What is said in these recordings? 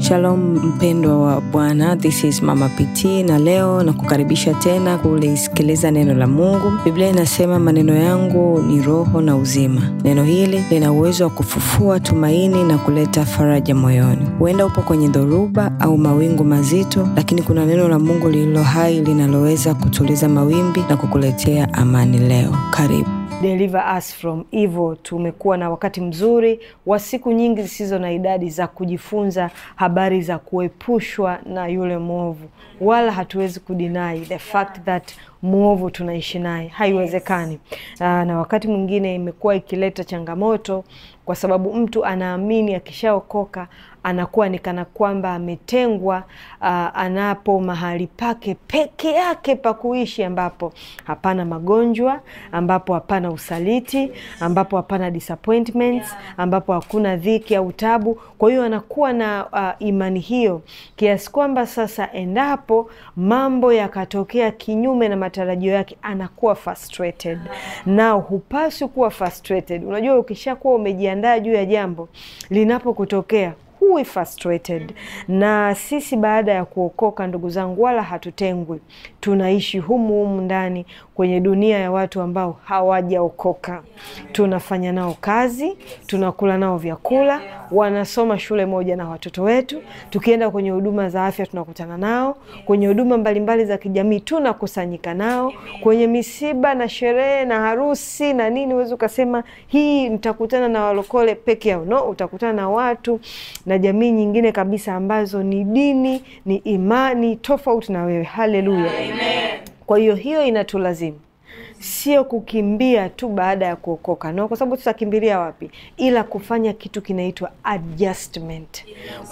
Shalom mpendwa wa Bwana, this is Mama PT na leo na kukaribisha tena kulisikiliza neno la Mungu. Biblia inasema maneno yangu ni roho na uzima. Neno hili lina uwezo wa kufufua tumaini na kuleta faraja moyoni. Huenda upo kwenye dhoruba au mawingu mazito, lakini kuna neno la Mungu lililo hai linaloweza kutuliza mawimbi na kukuletea amani leo. Karibu. Deliver us from evil. Tumekuwa na wakati mzuri wa siku nyingi zisizo na idadi za kujifunza habari za kuepushwa na yule mwovu, wala hatuwezi kudinai the fact that mwovu tunaishi naye, haiwezekani. Aa, na wakati mwingine imekuwa ikileta changamoto kwa sababu mtu anaamini akishaokoka anakuwa ni kana kwamba ametengwa, uh, anapo mahali pake peke yake pa kuishi, ambapo hapana magonjwa, ambapo hapana usaliti, ambapo hapana disappointments, ambapo hakuna dhiki au tabu. Kwa hiyo anakuwa na uh, imani hiyo kiasi kwamba sasa, endapo mambo yakatokea kinyume na matarajio yake, anakuwa frustrated. Na hupaswi kuwa frustrated. Unajua, ukishakuwa umejiandaa juu ya jambo linapokutokea huwi frustrated. Na sisi baada ya kuokoka, ndugu zangu, wala hatutengwi, tunaishi humu humu ndani kwenye dunia ya watu ambao hawajaokoka. Tunafanya nao kazi, tunakula nao vyakula, wanasoma shule moja na watoto wetu. Tukienda kwenye huduma za afya tunakutana nao, kwenye huduma mbalimbali za kijamii tunakusanyika nao, kwenye misiba na sherehe na harusi na nini. Huwezi ukasema hii nitakutana na walokole peke yao, no, utakutana na watu na jamii nyingine kabisa ambazo ni dini, ni imani tofauti na wewe. Haleluya! Kwa hiyo hiyo inatulazimu sio kukimbia tu baada ya kuokoka no, kwa sababu tutakimbilia wapi? Ila kufanya kitu kinaitwa adjustment,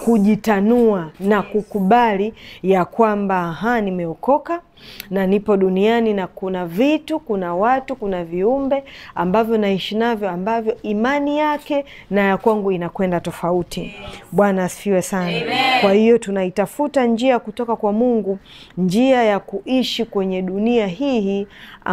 kujitanua na kukubali ya kwamba aha, nimeokoka na nipo duniani na kuna vitu, kuna watu, kuna viumbe ambavyo naishi navyo ambavyo imani yake na ya kwangu inakwenda tofauti. Bwana asifiwe sana. Amen. Kwa hiyo tunaitafuta njia kutoka kwa Mungu, njia ya kuishi kwenye dunia hii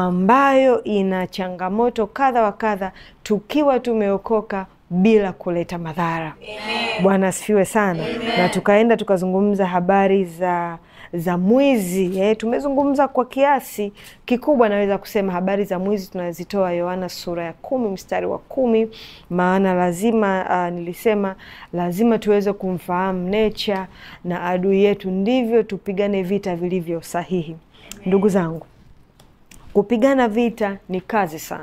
ambayo ina changamoto kadha wa kadha, tukiwa tumeokoka bila kuleta madhara. Bwana asifiwe sana. Amen. Na tukaenda tukazungumza habari za za mwizi eh, tumezungumza kwa kiasi kikubwa, naweza kusema habari za mwizi tunazitoa Yohana sura ya kumi mstari wa kumi maana lazima uh, nilisema lazima tuweze kumfahamu nature na adui yetu, ndivyo tupigane vita vilivyo sahihi. Ndugu zangu, kupigana vita ni kazi sana.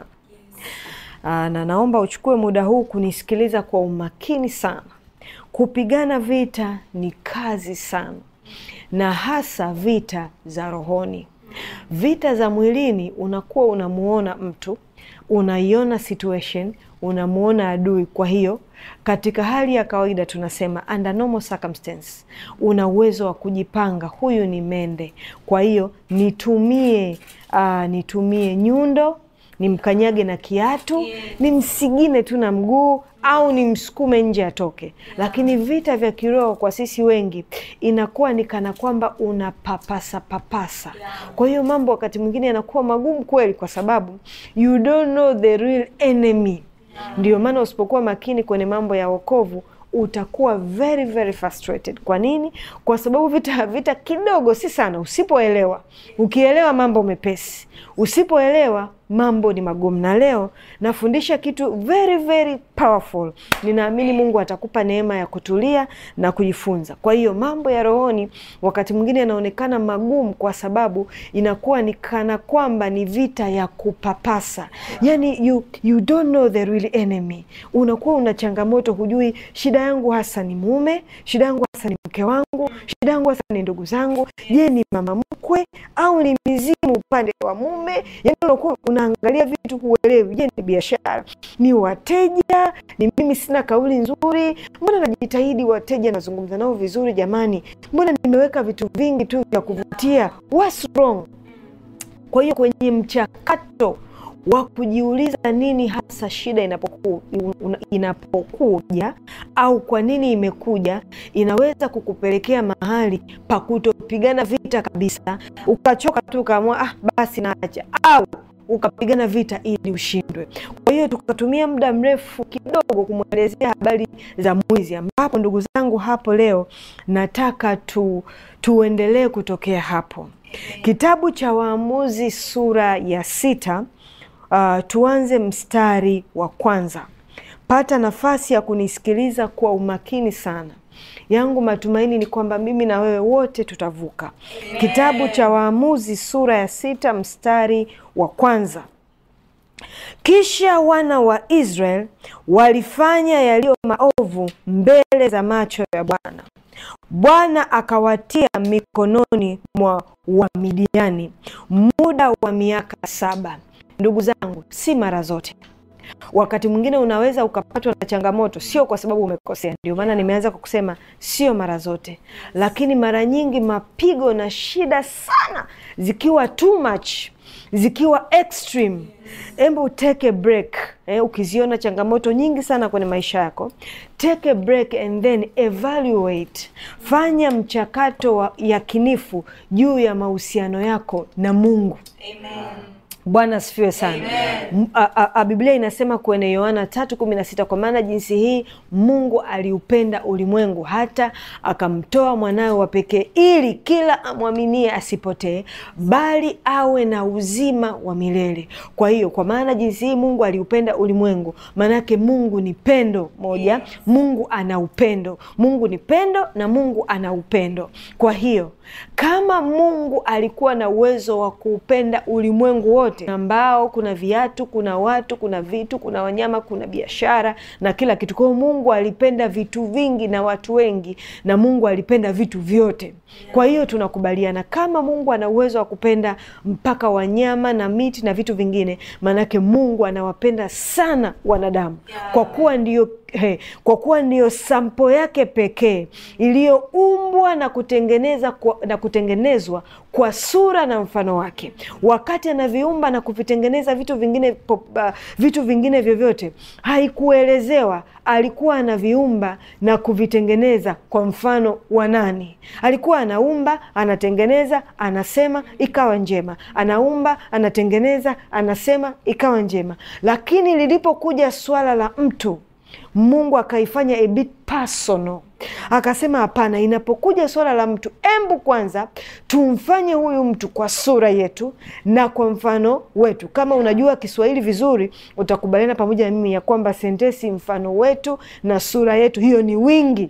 Uh, na naomba uchukue muda huu kunisikiliza kwa umakini sana. Kupigana vita ni kazi sana na hasa vita za rohoni. Vita za mwilini, unakuwa unamuona mtu, unaiona situation, unamuona adui. Kwa hiyo katika hali ya kawaida tunasema under normal circumstance, una uwezo wa kujipanga, huyu ni mende, kwa hiyo nitumie, uh, nitumie nyundo nimkanyage na kiatu, nimsigine tu na mguu au nimsukume nje atoke. Lakini vita vya kiroho kwa sisi wengi inakuwa ni kana kwamba una papasa papasa. Kwa hiyo mambo wakati mwingine yanakuwa magumu kweli, kwa sababu you don't know the real enemy. Ndio maana usipokuwa makini kwenye mambo ya wokovu utakuwa very very frustrated. Kwa nini? Kwa sababu vita vita kidogo, si sana. Usipoelewa, ukielewa mambo mepesi, usipoelewa mambo ni magumu. Na leo nafundisha kitu very very powerful. Ninaamini Mungu atakupa neema ya kutulia na kujifunza. Kwa hiyo mambo ya rohoni wakati mwingine yanaonekana magumu, kwa sababu inakuwa ni kana kwamba ni vita ya kupapasa, yani you, you don't know the real enemy. Unakuwa una changamoto, hujui shida yangu hasa ni mume, shida yangu hasa ni mke wangu, shida yangu hasa ni ndugu zangu. Je, ni mama mkwe au ni mizimu upande wa mume? Yani unakuwa unaangalia vitu huelewi. Je, ni biashara, ni wateja, ni mimi sina kauli nzuri? Mbona najitahidi wateja nazungumza nao vizuri? Jamani, mbona nimeweka vitu vingi tu vya kuvutia? What's wrong? Kwa hiyo kwenye mchakato wa kujiuliza nini hasa shida inapoku, inapokuja au kwa nini imekuja, inaweza kukupelekea mahali pa kutopigana vita kabisa, ukachoka tu ukaamua ah, basi naacha, au ukapigana vita ili ushindwe. Kwa hiyo tukatumia muda mrefu kidogo kumwelezea habari za mwizi, ambapo ndugu zangu, hapo leo nataka tu, tuendelee kutokea hapo. Kitabu cha Waamuzi sura ya sita, uh, tuanze mstari wa kwanza. Pata nafasi ya kunisikiliza kwa umakini sana. Yangu matumaini ni kwamba mimi na wewe wote tutavuka. Kitabu cha Waamuzi sura ya sita mstari wa kwanza. Kisha wana wa Israel walifanya yaliyo maovu mbele za macho ya Bwana. Bwana akawatia mikononi mwa Wamidiani muda wa miaka saba. Ndugu zangu, si mara zote wakati mwingine unaweza ukapatwa na changamoto, sio kwa sababu umekosea. Ndio maana nimeanza kwa kusema sio mara zote, lakini mara nyingi mapigo na shida sana zikiwa too much, zikiwa extreme, hebu take a break. Eh, ukiziona changamoto nyingi sana kwenye maisha yako, take a break and then evaluate, fanya mchakato wa yakinifu juu ya mahusiano yako na Mungu. Amen. Bwana asifiwe sana. A, a, a, Biblia inasema kwenye Yohana tatu kumi na sita kwa maana jinsi hii Mungu aliupenda ulimwengu hata akamtoa mwanawe wa pekee ili kila amwaminie asipotee bali awe na uzima wa milele. Kwa hiyo kwa maana jinsi hii Mungu aliupenda ulimwengu, maanake Mungu ni pendo moja. Mungu ana upendo, Mungu ni pendo na Mungu ana upendo. Kwa hiyo kama Mungu alikuwa na uwezo wa kuupenda ulimwengu wote ambao kuna viatu, kuna watu, kuna vitu, kuna wanyama, kuna biashara na kila kitu. Kwa hiyo Mungu alipenda vitu vingi na watu wengi, na Mungu alipenda vitu vyote. Kwa hiyo tunakubaliana kama Mungu ana uwezo wa kupenda mpaka wanyama na miti na vitu vingine, maanake Mungu anawapenda sana wanadamu kwa kuwa ndio He, kwa kuwa ndiyo sampo yake pekee iliyoumbwa na kutengeneza kwa, na kutengenezwa kwa sura na mfano wake. Wakati anaviumba na kuvitengeneza vitu vingine pop, uh, vitu vingine vyovyote, haikuelezewa alikuwa anaviumba na kuvitengeneza kwa mfano wa nani. Alikuwa anaumba, anatengeneza, anasema ikawa njema, anaumba, anatengeneza, anasema ikawa njema. Lakini lilipokuja swala la mtu Mungu akaifanya a bit personal, akasema hapana, inapokuja swala la mtu, embu kwanza tumfanye huyu mtu kwa sura yetu na kwa mfano wetu. Kama unajua Kiswahili vizuri, utakubaliana pamoja na mimi ya kwamba sentensi mfano wetu na sura yetu, hiyo ni wingi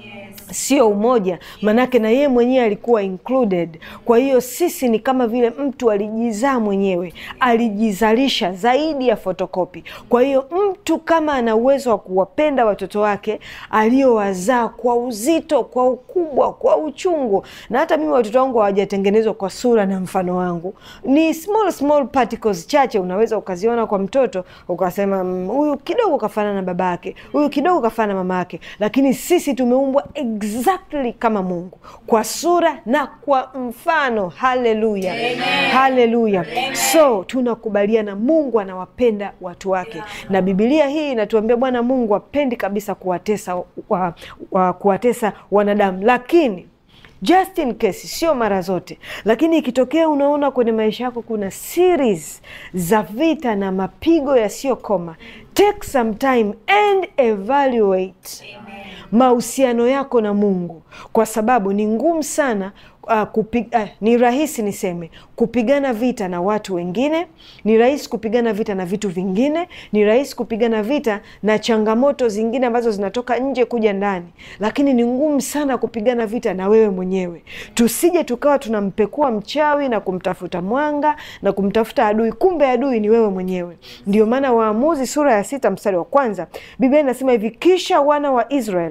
sio umoja, manake na yeye mwenyewe alikuwa included. Kwa hiyo sisi ni kama vile mtu alijizaa mwenyewe, alijizalisha zaidi ya fotokopi. Kwa hiyo mtu kama ana uwezo wa kuwapenda watoto wake aliowazaa kwa uzito, kwa ukubwa, kwa uchungu, na hata mimi watoto wangu hawajatengenezwa kwa sura na mfano wangu, ni small small particles chache unaweza ukaziona kwa mtoto ukasema huyu mm, kidogo kafanana na baba yake, huyu kidogo kafanana na mama yake, lakini sisi tumeumbwa exactly kama Mungu kwa sura na kwa mfano. Haleluya, haleluya! So tunakubaliana Mungu anawapenda watu wake, na Biblia hii inatuambia Bwana Mungu apendi kabisa kuwatesa, wa, wa, kuwatesa wanadamu, lakini just in case, sio mara zote, lakini ikitokea unaona kwenye maisha yako kuna series za vita na mapigo yasiyokoma, take some time and evaluate mahusiano yako na Mungu, kwa sababu ni ngumu sana uh, kupig, uh, ni rahisi niseme kupigana vita na watu wengine, ni rahisi kupigana vita na vitu vingine, ni rahisi kupigana vita na changamoto zingine ambazo zinatoka nje kuja ndani, lakini ni ngumu sana kupigana vita na wewe mwenyewe. Tusije tukawa tunampekua mchawi na kumtafuta mwanga na kumtafuta adui, kumbe adui ni wewe mwenyewe. Ndio maana Waamuzi sura ya sita mstari wa kwanza Biblia inasema hivi, kisha wana wa Israel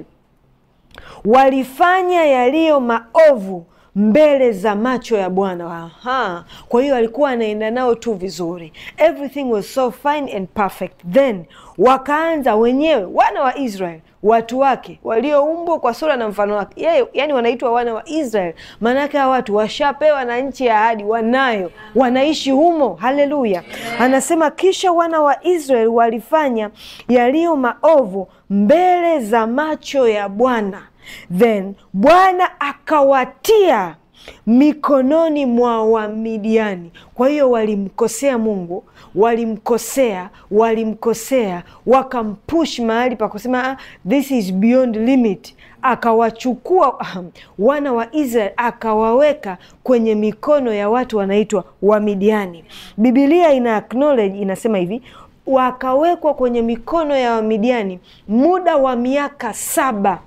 walifanya yaliyo maovu mbele za macho ya Bwana. Aha, kwa hiyo alikuwa anaenda nao tu vizuri, everything was so fine and perfect. Then wakaanza wenyewe wana wa Israel watu wake walioumbwa kwa sura na mfano wake yeye, yani wanaitwa wana wa Israel. Maanake hawa watu washapewa na nchi ya ahadi, wanayo, wanaishi humo. Haleluya! Anasema kisha wana wa Israel walifanya yaliyo maovu mbele za macho ya Bwana, then Bwana akawatia mikononi mwa Wamidiani. Kwa hiyo walimkosea Mungu, walimkosea, walimkosea, wakampush mahali pa kusema ah, this is beyond limit. Akawachukua wana wa Israeli akawaweka kwenye mikono ya watu wanaitwa Wamidiani. Bibilia ina acknowledge, inasema hivi wakawekwa kwenye mikono ya Wamidiani muda wa miaka saba.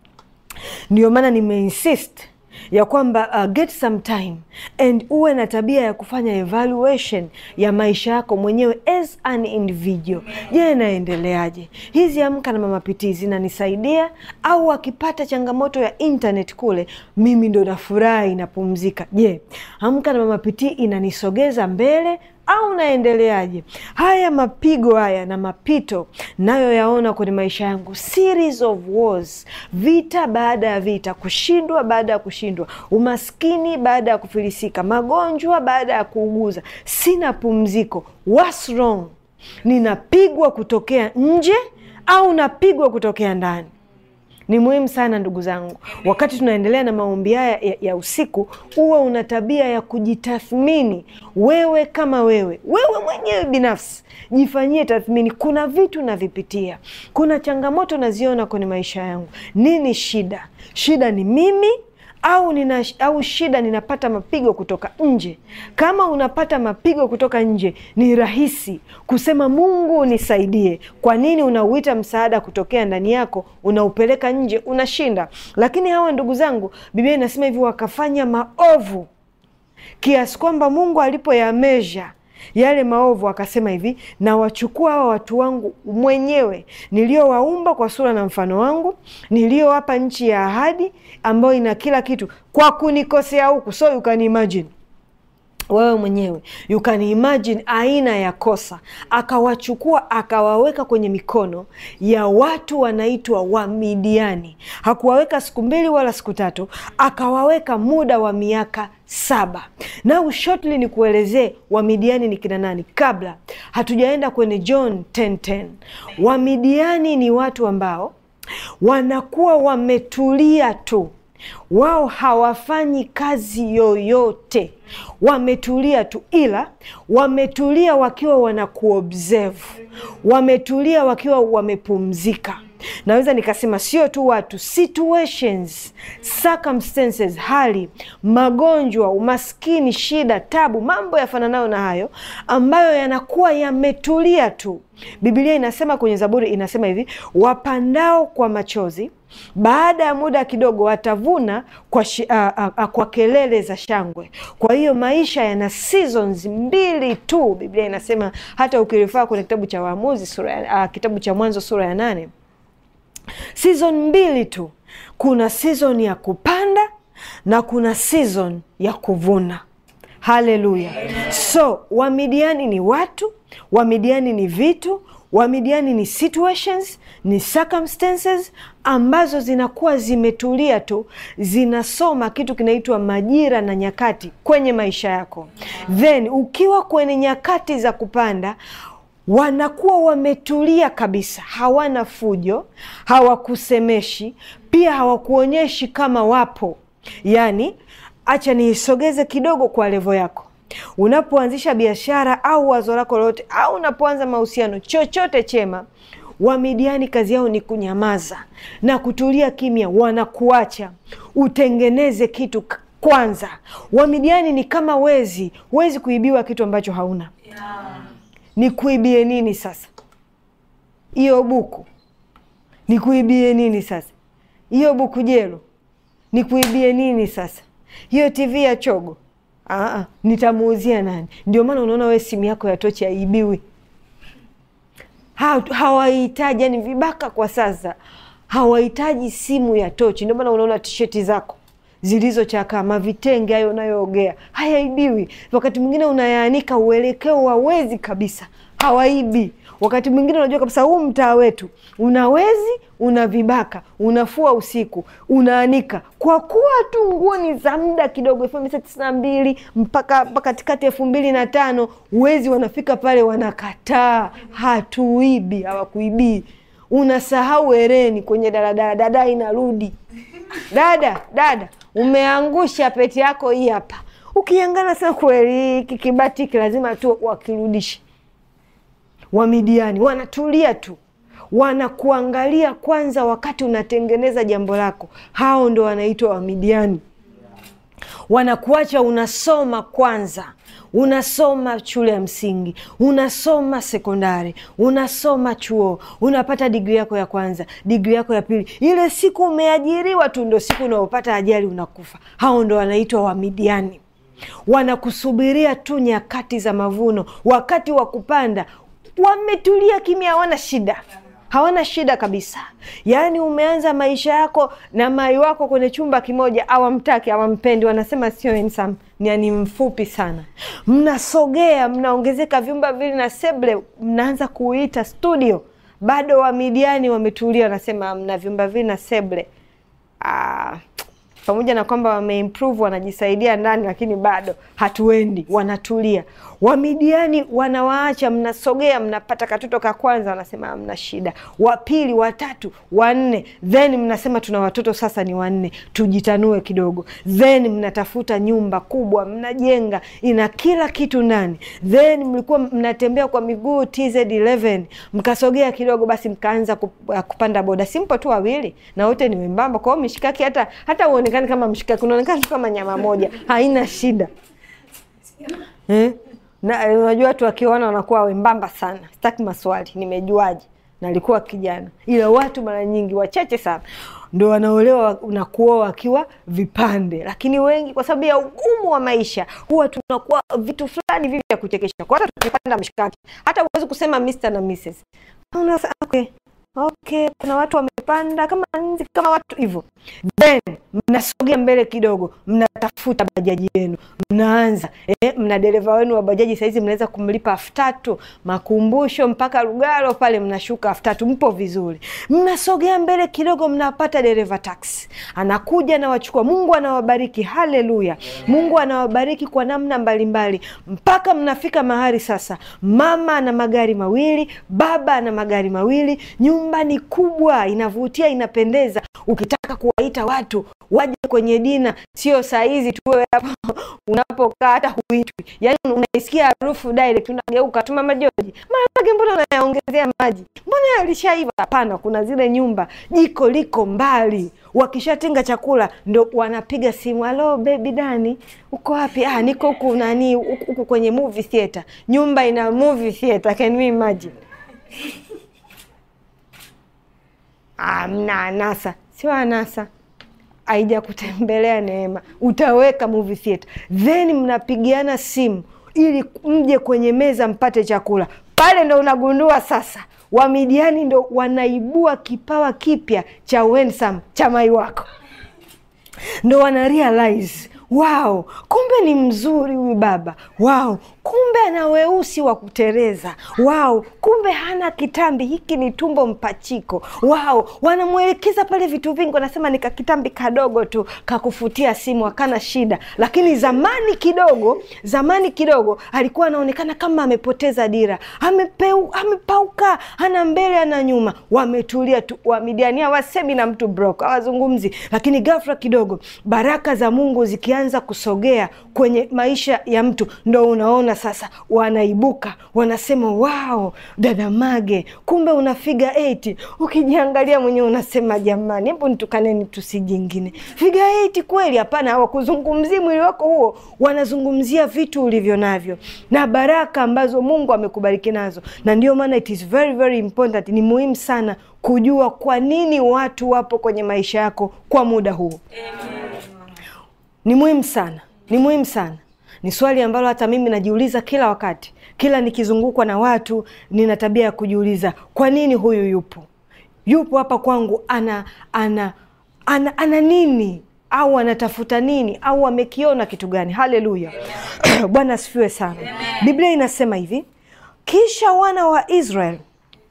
Ndio maana nimeinsist ya kwamba uh, get some time and uwe na tabia ya kufanya evaluation ya maisha yako mwenyewe as an individual. Je, naendeleaje? Hizi Amka na Mama Pitii zinanisaidia au akipata changamoto ya internet kule, mimi ndo nafurahi napumzika? Je, Amka na Mama Pitii inanisogeza mbele au naendeleaje? Haya mapigo haya na mapito nayo yaona kwenye maisha yangu, series of wars, vita baada ya vita, kushindwa baada ya kushindwa, umaskini baada ya kufilisika, magonjwa baada ya kuuguza, sina pumziko. What's wrong? Ninapigwa kutokea nje au napigwa kutokea ndani? Ni muhimu sana ndugu zangu, wakati tunaendelea na maombi haya ya, ya usiku, uwe una tabia ya kujitathmini wewe kama wewe, wewe mwenyewe binafsi, jifanyie tathmini. Kuna vitu navipitia, kuna changamoto naziona kwenye maisha yangu. Nini shida? Shida ni mimi au nina, au shida ninapata mapigo kutoka nje? Kama unapata mapigo kutoka nje, ni rahisi kusema Mungu nisaidie. Kwa nini unauita msaada kutokea ndani yako, unaupeleka nje, unashinda? Lakini hawa ndugu zangu, Biblia inasema hivi, wakafanya maovu kiasi kwamba Mungu alipoyamesha yale maovu akasema hivi, na wachukua hawa watu wangu mwenyewe niliowaumba kwa sura na mfano wangu, niliowapa nchi ya ahadi ambayo ina kila kitu, kwa kunikosea huku. So you can imagine wewe mwenyewe you can imagine aina ya kosa. Akawachukua akawaweka kwenye mikono ya watu wanaitwa Wamidiani. Hakuwaweka siku mbili wala siku tatu, akawaweka muda wa miaka saba. Now shortly ni kuelezee Wamidiani ni kina nani, kabla hatujaenda kwenye John 10:10. Wamidiani ni watu ambao wanakuwa wametulia tu wao hawafanyi kazi yoyote, wametulia tu, ila wametulia wakiwa wanakuobserve, wametulia wakiwa wamepumzika. Naweza nikasema sio tu watu, situations, circumstances, hali, magonjwa, umaskini, shida, tabu, mambo yafananayo na hayo ambayo yanakuwa yametulia tu. Biblia inasema kwenye Zaburi inasema hivi, wapandao kwa machozi baada ya muda kidogo watavuna kwa, shi, a, a, a, kwa kelele za shangwe. Kwa hiyo maisha yana seasons mbili tu. Biblia inasema hata ukirifaa kwenye kitabu cha Waamuzi sura ya, uh, kitabu cha Mwanzo sura ya nane, season mbili tu. Kuna season ya kupanda na kuna season ya kuvuna. Haleluya! So Wamidiani ni watu, Wamidiani ni vitu Wamidiani ni situations, ni circumstances ambazo zinakuwa zimetulia tu, zinasoma kitu kinaitwa majira na nyakati kwenye maisha yako. Then ukiwa kwenye nyakati za kupanda, wanakuwa wametulia kabisa, hawana fujo, hawakusemeshi, pia hawakuonyeshi kama wapo. Yaani, acha niisogeze kidogo kwa levo yako Unapoanzisha biashara au wazo lako lolote au unapoanza mahusiano chochote chema, Wamidiani kazi yao ni kunyamaza na kutulia kimya, wanakuacha utengeneze kitu kwanza. Wamidiani ni kama wezi, huwezi kuibiwa kitu ambacho hauna. Ni kuibie nini sasa? Hiyo buku ni kuibie nini sasa? Hiyo buku jelo ni kuibie nini sasa? Hiyo TV ya chogo Aa, nitamuuzia nani? Ndio maana unaona wewe simu yako ya tochi haibiwi. Ha, hawahitaji yani, vibaka kwa sasa hawahitaji simu ya tochi. Ndio maana unaona tisheti zako zilizochakaa, mavitenge hayo unayoogea hayaibiwi. Wakati mwingine unayaanika uelekeo wawezi kabisa, hawaibi. Wakati mwingine unajua kabisa huu mtaa wetu una wezi, una vibaka, unafua usiku, unaanika kwa kuwa tu nguo ni za muda kidogo, elfu moja mia tisa tisini na mbili mpaka katikati elfu mbili na tano wezi wanafika pale wanakataa, hatuibi. Hawakuibii, unasahau hereni kwenye daladala, dada inarudi, dada dada umeangusha pete yako hii hapa. Ukiangana sasa, kweli hiki kibati hiki lazima tu wakirudishe. Wamidiani wanatulia tu, wanakuangalia kwanza wakati unatengeneza jambo lako. Hao ndo wanaitwa Wamidiani. Wanakuacha unasoma kwanza, unasoma shule ya msingi, unasoma sekondari, unasoma chuo, unapata digri yako ya kwanza, digri yako ya pili. Ile siku umeajiriwa tu ndo siku unaopata ajali, unakufa. Hao ndo wanaitwa Wamidiani. Wanakusubiria tu nyakati za mavuno, wakati wa kupanda, wametulia kimya, hawana shida hawana shida kabisa. Yaani umeanza maisha yako na mai wako kwenye chumba kimoja, awamtaki awampendi, wanasema sio handsome, ni ani mfupi sana. Mnasogea, mnaongezeka vyumba vili na seble, mnaanza kuita studio. Bado Wamidiani wametulia, wanasema mna vyumba vili na seble. Ah, pamoja na kwamba wameimprove wanajisaidia ndani, lakini bado hatuendi, wanatulia. Wamidiani wanawaacha, mnasogea, mnapata katoto ka kwanza, wanasema mna shida, wa pili, watatu, wanne, then mnasema tuna watoto sasa ni wanne, tujitanue kidogo, then mnatafuta nyumba kubwa, mnajenga, ina kila kitu ndani, then mlikuwa mnatembea kwa miguu TZ11, mkasogea kidogo, basi mkaanza kupanda boda, simpo tu wawili na wote ni wembamba, kwa hiyo mishikaki hata hata uonekani kama mshikaki, unaonekana tu kama nyama moja, haina shida eh? Na unajua watu wakiona wanakuwa wembamba sana. Sitaki maswali, nimejuaje? Nalikuwa kijana, ila watu mara nyingi wachache sana ndo wanaolewa na kuoa wakiwa vipande, lakini wengi kwa sababu ya ugumu wa maisha huwa tunakuwa vitu fulani vivi vya kuchekesha. Kwa hata tukipanda mshikaki, hata huwezi kusema Mr na Mrs. Okay. Okay, kuna watu wamepanda kama nzi kama watu hivyo, then mnasogea mbele kidogo, mnatafuta bajaji yenu, mnaanza eh, mna dereva wenu wa bajaji sahizi mnaweza kumlipa elfu tatu makumbusho mpaka Lugalo pale, mnashuka elfu tatu mpo vizuri. Mnasogea mbele kidogo, mnapata dereva taksi, anakuja na wachukua. Mungu anawabariki, haleluya! Mungu anawabariki kwa namna mbalimbali mpaka mnafika mahali sasa, mama ana magari mawili, baba ana magari mawili nyumba ni kubwa, inavutia, inapendeza. Ukitaka kuwaita watu waje kwenye dina, sio saa hizi tuwe hapo unapokaa, hata huitwi. Yani unaisikia harufu direct, unageuka tu, mama Joji, maharage mbona unayaongezea maji, mbona yalishaiva? Hapana, kuna zile nyumba jiko liko mbali, wakishatenga chakula ndo wanapiga simu, halo baby Dani, uko wapi? Ah, niko huku nani, huku kwenye movie theater. Nyumba ina movie theater, can you imagine? Ah, mna anasa, sio anasa, aija kutembelea Neema, utaweka movie theater, then mnapigiana simu ili mje kwenye meza mpate chakula. Pale ndo unagundua sasa Wamidiani ndo wanaibua kipawa kipya cha wensam cha mai wako, ndo wana realize Wow, kumbe ni mzuri huyu baba. Wow, kumbe ana weusi wa kutereza. Wow, kumbe hana kitambi, hiki ni tumbo mpachiko. Wow, wanamwelekeza pale vitu vingi, wanasema ni kakitambi kadogo tu kakufutia simu, akana shida. Lakini zamani kidogo, zamani kidogo alikuwa anaonekana kama amepoteza dira, amepeu, amepauka, hana mbele ana nyuma. Wametulia tu, Wamidiani hawasemi na mtu brok, hawazungumzi. Lakini ghafla kidogo baraka za Mungu zikia anza kusogea kwenye maisha ya mtu, ndo unaona sasa wanaibuka, wanasema wao, dada Mage, kumbe una figa 8. Ukijiangalia mwenyewe unasema jamani, hebu nitukaneni tusi jingine, figa 8 kweli? Hapana, hawakuzungumzia mwili wako huo, wanazungumzia vitu ulivyo navyo na baraka ambazo Mungu amekubariki nazo, na ndio maana it is very very important, ni muhimu sana kujua kwa nini watu wapo kwenye maisha yako kwa muda huo. Ni muhimu sana, ni muhimu sana. Ni swali ambalo hata mimi najiuliza kila wakati, kila nikizungukwa na watu, nina tabia ya kujiuliza kwa nini huyu yupo yupo hapa kwangu, ana ana ana, ana nini au anatafuta nini au amekiona kitu gani? Haleluya! Bwana asifiwe sana. Biblia inasema hivi, kisha wana wa Israeli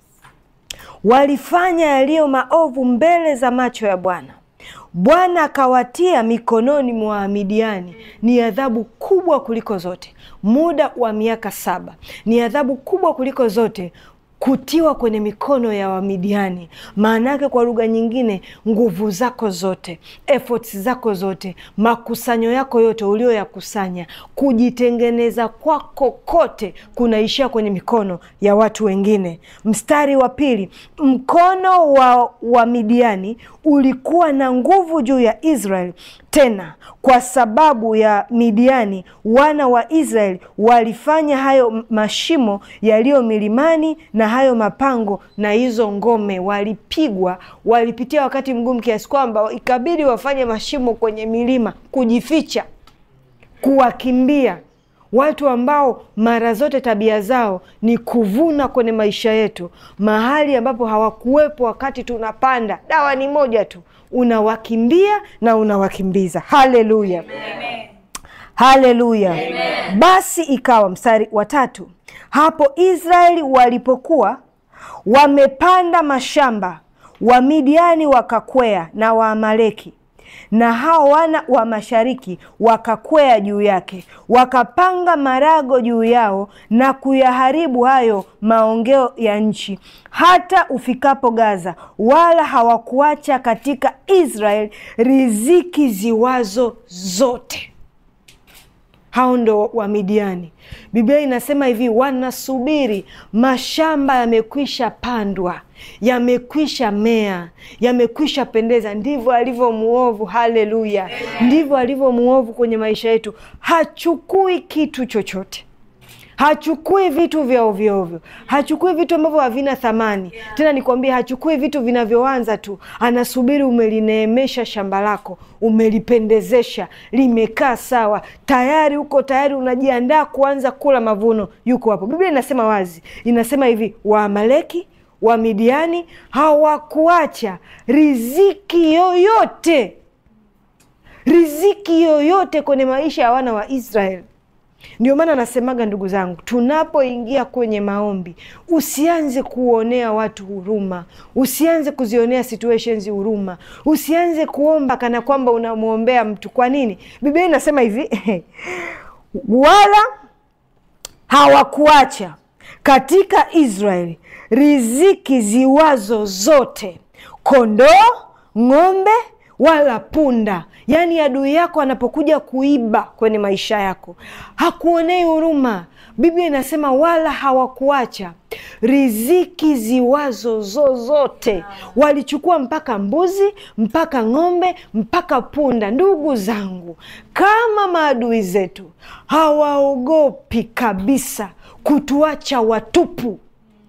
walifanya yaliyo maovu mbele za macho ya Bwana Bwana akawatia mikononi mwa Midiani. Ni adhabu kubwa kuliko zote. Muda wa miaka saba ni adhabu kubwa kuliko zote kutiwa kwenye mikono ya Wamidiani. Maana yake kwa lugha nyingine, nguvu zako zote, efforts zako zote, makusanyo yako yote ulioyakusanya, kujitengeneza kwako kote kunaishia kwenye mikono ya watu wengine. Mstari wa pili, mkono wa Wamidiani ulikuwa na nguvu juu ya Israeli tena kwa sababu ya Midiani wana wa Israeli walifanya hayo mashimo yaliyo milimani na hayo mapango na hizo ngome, walipigwa, walipitia wakati mgumu kiasi kwamba ikabidi wafanye mashimo kwenye milima kujificha, kuwakimbia watu ambao mara zote tabia zao ni kuvuna kwenye maisha yetu, mahali ambapo hawakuwepo wakati tunapanda. Dawa ni moja tu, unawakimbia na unawakimbiza. Haleluya, haleluya! Basi ikawa, mstari wa tatu, hapo Israeli walipokuwa wamepanda mashamba, Wamidiani wakakwea na Waamaleki na hao wana wa mashariki wakakwea juu yake, wakapanga marago juu yao na kuyaharibu hayo maongeo ya nchi, hata ufikapo Gaza, wala hawakuacha katika Israeli riziki ziwazo zote. Hao ndo Wamidiani. Biblia inasema hivi, wanasubiri mashamba yamekwisha pandwa, yamekwisha mea, yamekwisha pendeza. Ndivyo alivyo muovu. Haleluya! Ndivyo alivyo muovu kwenye maisha yetu. Hachukui kitu chochote hachukui vitu vya ovyoovyo, hachukui vitu ambavyo havina thamani tena. Nikwambie, hachukui vitu vinavyoanza tu. Anasubiri umelineemesha shamba lako, umelipendezesha, limekaa sawa, tayari uko tayari, unajiandaa kuanza kula mavuno. Yuko hapo. Biblia inasema wazi, inasema hivi, Waamaleki Wamidiani hawakuacha riziki yoyote, riziki yoyote kwenye maisha ya wana wa Israeli. Ndio maana nasemaga ndugu zangu, tunapoingia kwenye maombi, usianze kuonea watu huruma, usianze kuzionea situations huruma, usianze kuomba kana kwamba unamwombea mtu. Kwa nini? Biblia inasema hivi wala hawakuacha katika Israeli riziki ziwazo zote, kondoo, ng'ombe wala punda. Yaani adui yako anapokuja kuiba kwenye maisha yako hakuonei huruma. Biblia inasema wala hawakuacha riziki ziwazo zozote. Walichukua mpaka mbuzi, mpaka ng'ombe, mpaka punda. Ndugu zangu, kama maadui zetu hawaogopi kabisa kutuacha watupu.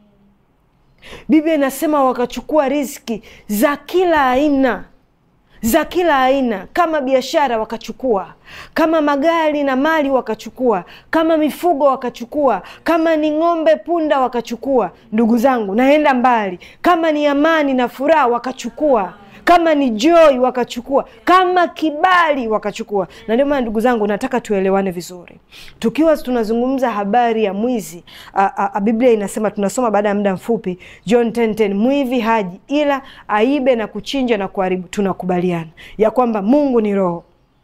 Biblia inasema wakachukua riziki za kila aina za kila aina, kama biashara wakachukua, kama magari na mali wakachukua, kama mifugo wakachukua, kama ni ng'ombe, punda wakachukua. Ndugu zangu, naenda mbali, kama ni amani na furaha wakachukua, kama ni joy wakachukua, kama kibali wakachukua. Na ndio maana ndugu zangu, nataka tuelewane vizuri. Tukiwa tunazungumza habari ya mwizi, a, a, a, Biblia inasema, tunasoma baada ya muda mfupi, John 10:10, mwivi haji ila aibe na kuchinja na kuharibu. Tunakubaliana ya kwamba Mungu ni roho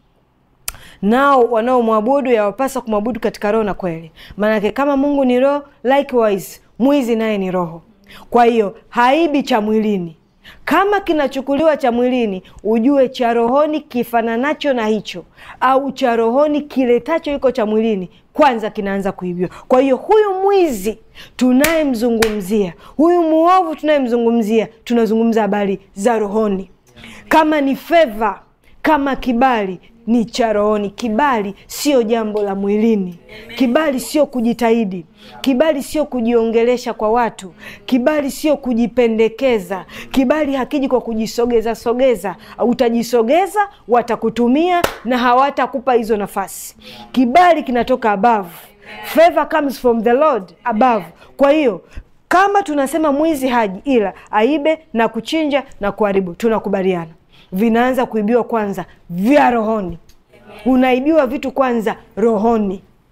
nao wanaomwabudu yawapasa kumwabudu katika roho na kweli. Maanake kama Mungu ni roho, likewise mwizi naye ni roho. Kwa hiyo haibi cha mwilini kama kinachukuliwa cha mwilini, ujue cha rohoni kifananacho na hicho, au cha rohoni kiletacho iko cha mwilini, kwanza kinaanza kuibiwa. Kwa hiyo huyu mwizi tunayemzungumzia, huyu muovu tunayemzungumzia, tunazungumza habari za rohoni. Kama ni fedha, kama kibali ni cha rohoni. Kibali sio jambo la mwilini. Kibali sio kujitahidi. Kibali sio kujiongelesha kwa watu. Kibali sio kujipendekeza. Kibali hakiji kwa kujisogeza sogeza. Utajisogeza, watakutumia na hawatakupa hizo nafasi. Kibali kinatoka above. Favor comes from the Lord above. Kwa hiyo kama tunasema mwizi haji ila aibe na kuchinja na kuharibu, tunakubaliana vinaanza kuibiwa kwanza vya rohoni. Unaibiwa vitu kwanza rohoni,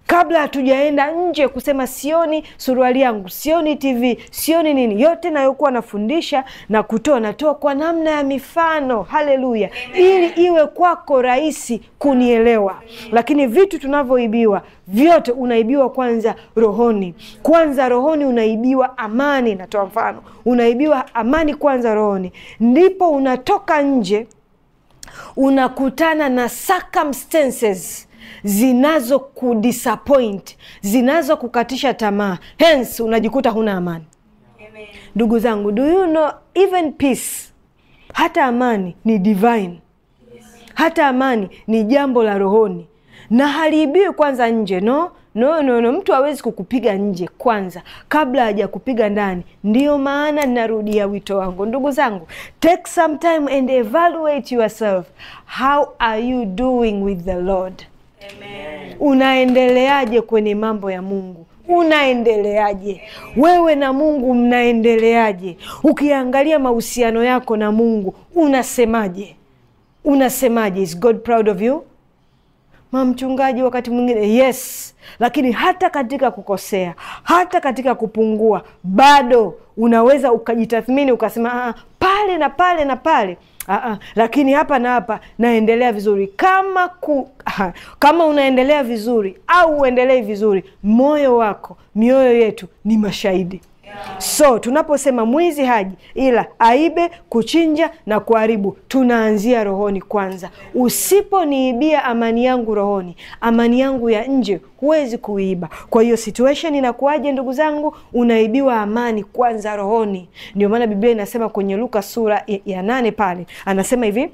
kabla hatujaenda nje kusema sioni suruali yangu, sioni TV, sioni nini, yote nayokuwa nafundisha na kutoa, natoa kwa namna ya mifano. Haleluya, ili iwe kwako rahisi kunielewa. Lakini vitu tunavyoibiwa vyote, unaibiwa kwanza rohoni. Kwanza rohoni unaibiwa amani. Natoa mfano, unaibiwa amani kwanza rohoni, ndipo unatoka nje unakutana na circumstances zinazo kudisappoint zinazo kukatisha tamaa, hence unajikuta huna amani. Ndugu zangu, do you know even peace, hata amani ni divine, hata amani ni jambo la rohoni na haliibiwi kwanza nje. No, no, no, no. Mtu hawezi kukupiga nje kwanza kabla haja kupiga ndani. Ndiyo maana ninarudia wito wangu, ndugu zangu, take some time and evaluate yourself. How are you doing with the Lord? Amen. Unaendeleaje kwenye mambo ya Mungu? Unaendeleaje wewe na Mungu? Mnaendeleaje? Ukiangalia mahusiano yako na Mungu, unasemaje? Unasemaje? Is God proud of you? Mamchungaji, wakati mwingine yes, lakini hata katika kukosea, hata katika kupungua, bado unaweza ukajitathmini ukasema, ah, pale na pale na pale Aa, lakini hapa na hapa naendelea vizuri. Kama ku, aha, kama unaendelea vizuri au uendelei vizuri, moyo wako, mioyo yetu ni mashahidi. So tunaposema mwizi haji ila aibe, kuchinja na kuharibu, tunaanzia rohoni kwanza. Usiponiibia amani yangu rohoni, amani yangu ya nje huwezi kuiba. Kwa hiyo situation inakuwaje, ndugu zangu? Unaibiwa amani kwanza rohoni. Ndio maana Biblia inasema kwenye Luka sura ya nane pale anasema hivi,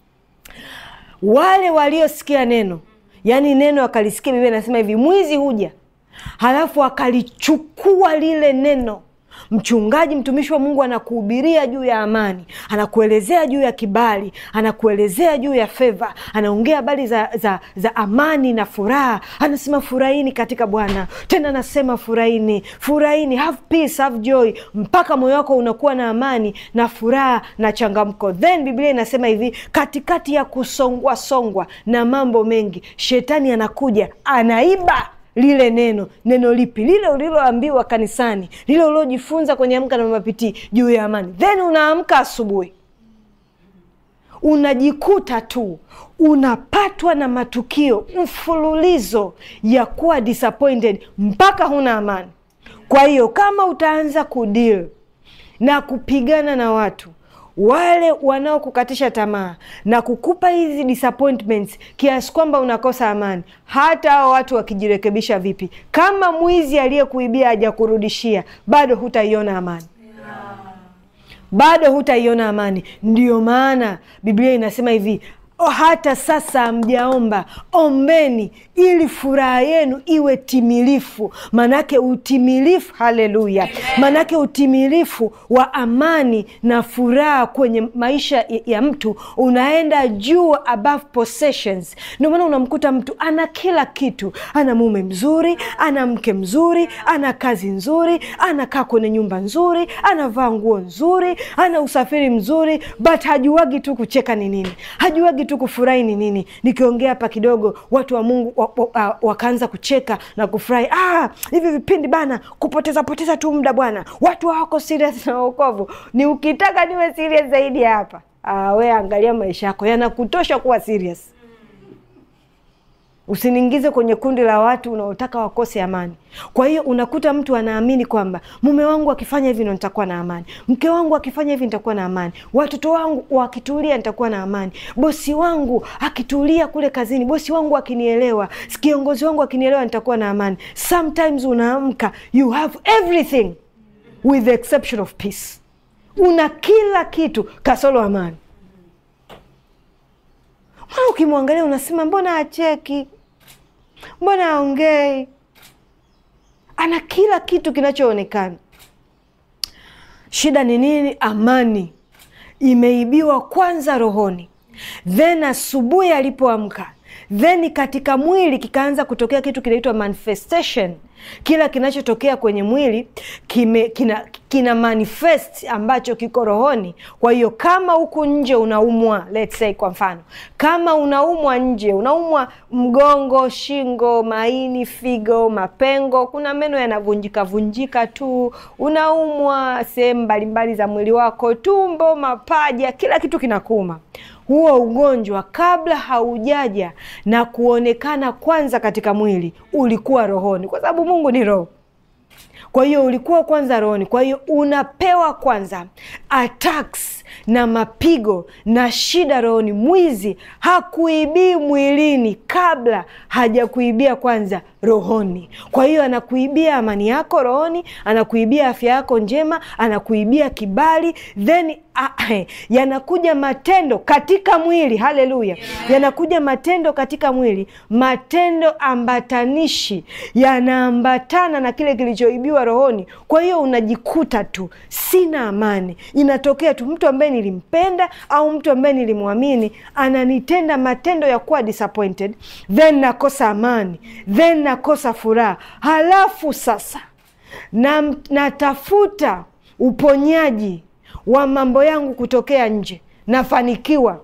wale waliosikia neno, yaani neno akalisikia. Biblia inasema hivi, mwizi huja halafu akalichukua lile neno. Mchungaji, mtumishi wa Mungu anakuhubiria juu ya amani, anakuelezea juu ya kibali, anakuelezea juu ya feva, anaongea habari za, za, za amani na furaha. Anasema furahini katika Bwana, tena anasema furahini, furahini, have peace, have joy, mpaka moyo wako unakuwa na amani na furaha na changamko. Then Biblia inasema hivi, katikati ya kusongwa songwa na mambo mengi, shetani anakuja anaiba lile neno. Neno lipi? Lile uliloambiwa kanisani, lile uliojifunza kwenye Amka na Mama Pitii juu ya amani. Then unaamka asubuhi, unajikuta tu unapatwa na matukio mfululizo ya kuwa disappointed mpaka huna amani. Kwa hiyo kama utaanza kudeal na kupigana na watu wale wanaokukatisha tamaa na kukupa hizi disappointments kiasi kwamba unakosa amani, hata hao watu wakijirekebisha vipi, kama mwizi aliyekuibia hajakurudishia, bado hutaiona amani bado hutaiona amani. Ndiyo maana Biblia inasema hivi hata sasa hamjaomba, ombeni ili furaha yenu iwe timilifu. Manake utimilifu, haleluya! Manake utimilifu wa amani na furaha kwenye maisha ya mtu unaenda juu, above possessions. Ndio maana unamkuta mtu ana kila kitu, ana mume mzuri, ana mke mzuri, ana kazi nzuri, anakaa kwenye nyumba nzuri, anavaa nguo nzuri, ana usafiri mzuri, but hajuagi tu kucheka ni nini, hajuagi tu kufurahi ni nini. Nikiongea hapa kidogo, watu wa Mungu wakaanza kucheka na kufurahi. Ah, hivi vipindi bana, kupoteza poteza tu muda bwana, watu hawako serious na wokovu. Ni ukitaka niwe serious zaidi hapa, ah, we angalia maisha yako, yanakutosha kuwa serious. Usiniingize kwenye kundi la watu unaotaka wakose amani. Kwa hiyo unakuta mtu anaamini kwamba mume wangu akifanya hivi ndo nitakuwa na amani, mke wangu akifanya hivi nitakuwa na amani, watoto wangu wakitulia nitakuwa na amani, bosi wangu akitulia kule kazini, bosi wangu akinielewa, kiongozi wangu akinielewa nitakuwa na amani. Sometimes unaamka you have everything with the exception of peace. Una kila kitu kasoro amani. Mwana ukimwangalia unasema mbona acheki, mbona aongei? Ana kila kitu kinachoonekana. Shida ni nini? Amani imeibiwa kwanza rohoni, then asubuhi alipoamka then katika mwili kikaanza kutokea kitu kinaitwa manifestation kila kinachotokea kwenye mwili kime, kina, kina manifest ambacho kiko rohoni kwa hiyo kama huku nje unaumwa let's say kwa mfano kama unaumwa nje unaumwa mgongo shingo maini figo mapengo kuna meno yanavunjika vunjika tu unaumwa sehemu mbalimbali za mwili wako tumbo mapaja kila kitu kinakuuma huo ugonjwa kabla haujaja na kuonekana kwanza katika mwili ulikuwa rohoni kwa sababu mungu ni roho kwa hiyo ulikuwa kwanza rohoni kwa hiyo unapewa kwanza attacks na mapigo na shida rohoni mwizi hakuibii mwilini kabla hajakuibia kwanza rohoni kwa hiyo anakuibia amani yako rohoni anakuibia afya yako njema anakuibia kibali then ah, yanakuja matendo katika mwili haleluya yanakuja matendo katika mwili matendo ambatanishi yanaambatana na kile kilichoibiwa rohoni kwa hiyo unajikuta tu sina amani inatokea tu mtu ambaye nilimpenda au mtu ambaye nilimwamini ananitenda matendo ya kuwa disappointed then nakosa amani then nakosa furaha halafu sasa na, natafuta uponyaji wa mambo yangu kutokea nje nafanikiwa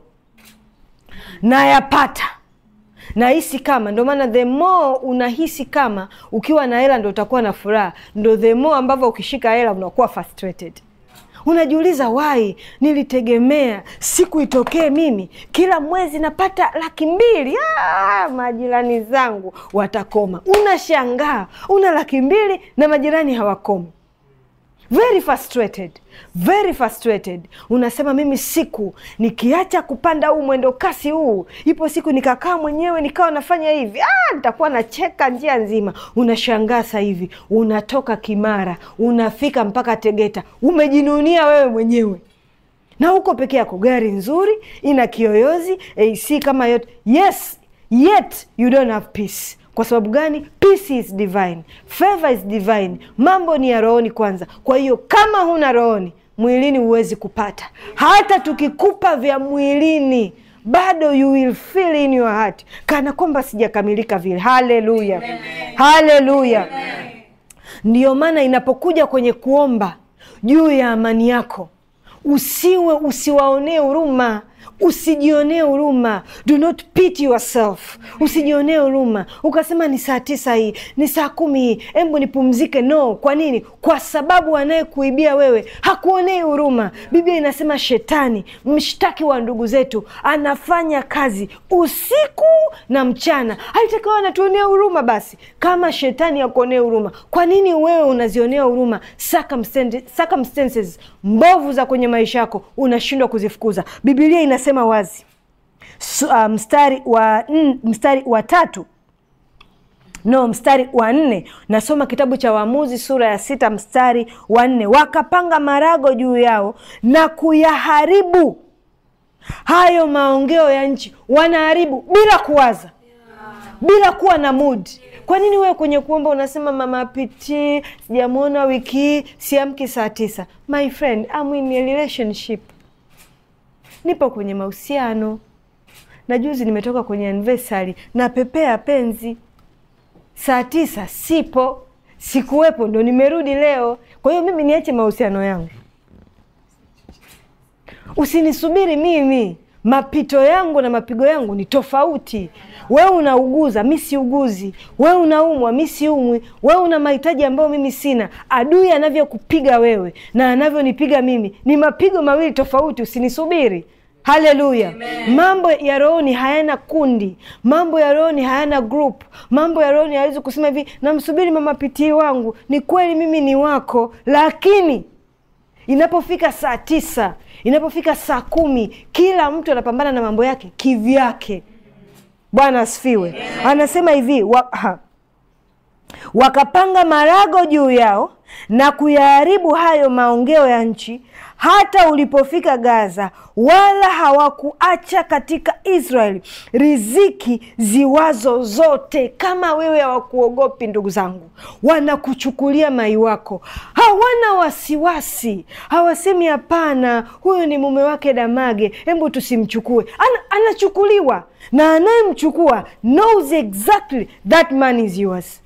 nayapata nahisi kama ndio maana the more unahisi kama ukiwa na hela ndo utakuwa na furaha ndo the more ambavyo ukishika hela unakuwa frustrated unajiuliza wai nilitegemea siku itokee mimi kila mwezi napata laki mbili ah, majirani zangu watakoma unashangaa una laki mbili na majirani hawakomi very frustrated very frustrated unasema mimi siku nikiacha kupanda huu mwendo kasi huu ipo siku nikakaa mwenyewe nikawa nafanya hivi ah, nitakuwa nacheka njia nzima unashangaa sa hivi unatoka kimara unafika mpaka tegeta umejinunia wewe mwenyewe na huko peke yako gari nzuri ina kiyoyozi ac kama yote yes yet you don't have peace kwa sababu gani peace is divine favor is divine mambo ni ya rohoni kwanza kwa hiyo kama huna rohoni mwilini huwezi kupata hata tukikupa vya mwilini bado you will feel in your heart kana kwamba sijakamilika vile haleluya haleluya ndiyo maana inapokuja kwenye kuomba juu ya amani yako usiwe usiwaonee huruma usijionee huruma do not pity yourself usijionee huruma ukasema ni saa tisa hii ni saa kumi hii embu nipumzike no kwa nini kwa sababu anayekuibia wewe hakuonei huruma biblia inasema shetani mshtaki wa ndugu zetu anafanya kazi usiku na mchana alitakiwa anatuonea huruma basi kama shetani akuonea huruma kwa nini wewe unazionea huruma circumstances, circumstances mbovu za kwenye maisha yako unashindwa kuzifukuza bibilia inasema wazi Su, uh, mstari wa mm, mstari wa tatu no mstari wa nne nasoma kitabu cha waamuzi sura ya sita mstari wa nne wakapanga marago juu yao na kuyaharibu hayo maongeo ya nchi wanaharibu bila kuwaza bila kuwa na mood kwa nini wewe kwenye kuomba unasema mama piti sijamwona wiki hii siamki saa tisa my friend I'm in a relationship nipo kwenye mahusiano na juzi nimetoka kwenye anniversary na pepea penzi saa tisa sipo sikuwepo ndo nimerudi leo kwa hiyo mimi niache mahusiano yangu usinisubiri mimi mapito yangu na mapigo yangu ni tofauti wewe unauguza mi siuguzi wewe unaumwa mi siumwi wewe una mahitaji ambayo mimi sina adui anavyokupiga wewe na anavyonipiga mimi ni mapigo mawili tofauti usinisubiri haleluya mambo ya rohoni hayana kundi mambo ya rohoni hayana group mambo ya rohoni hawezi kusema hivi namsubiri mama pitii wangu ni kweli mimi ni wako lakini inapofika saa tisa inapofika saa kumi kila mtu anapambana na mambo yake kivyake bwana asifiwe anasema hivi wa, ha, wakapanga marago juu yao na kuyaharibu hayo maongeo ya nchi hata ulipofika Gaza, wala hawakuacha katika Israeli riziki ziwazo zote. Kama wewe hawakuogopi, ndugu zangu, wanakuchukulia mai wako, hawana wasiwasi, hawasemi hapana, huyu ni mume wake Damage, hebu tusimchukue. Ana, anachukuliwa na anayemchukua knows exactly that man is yours.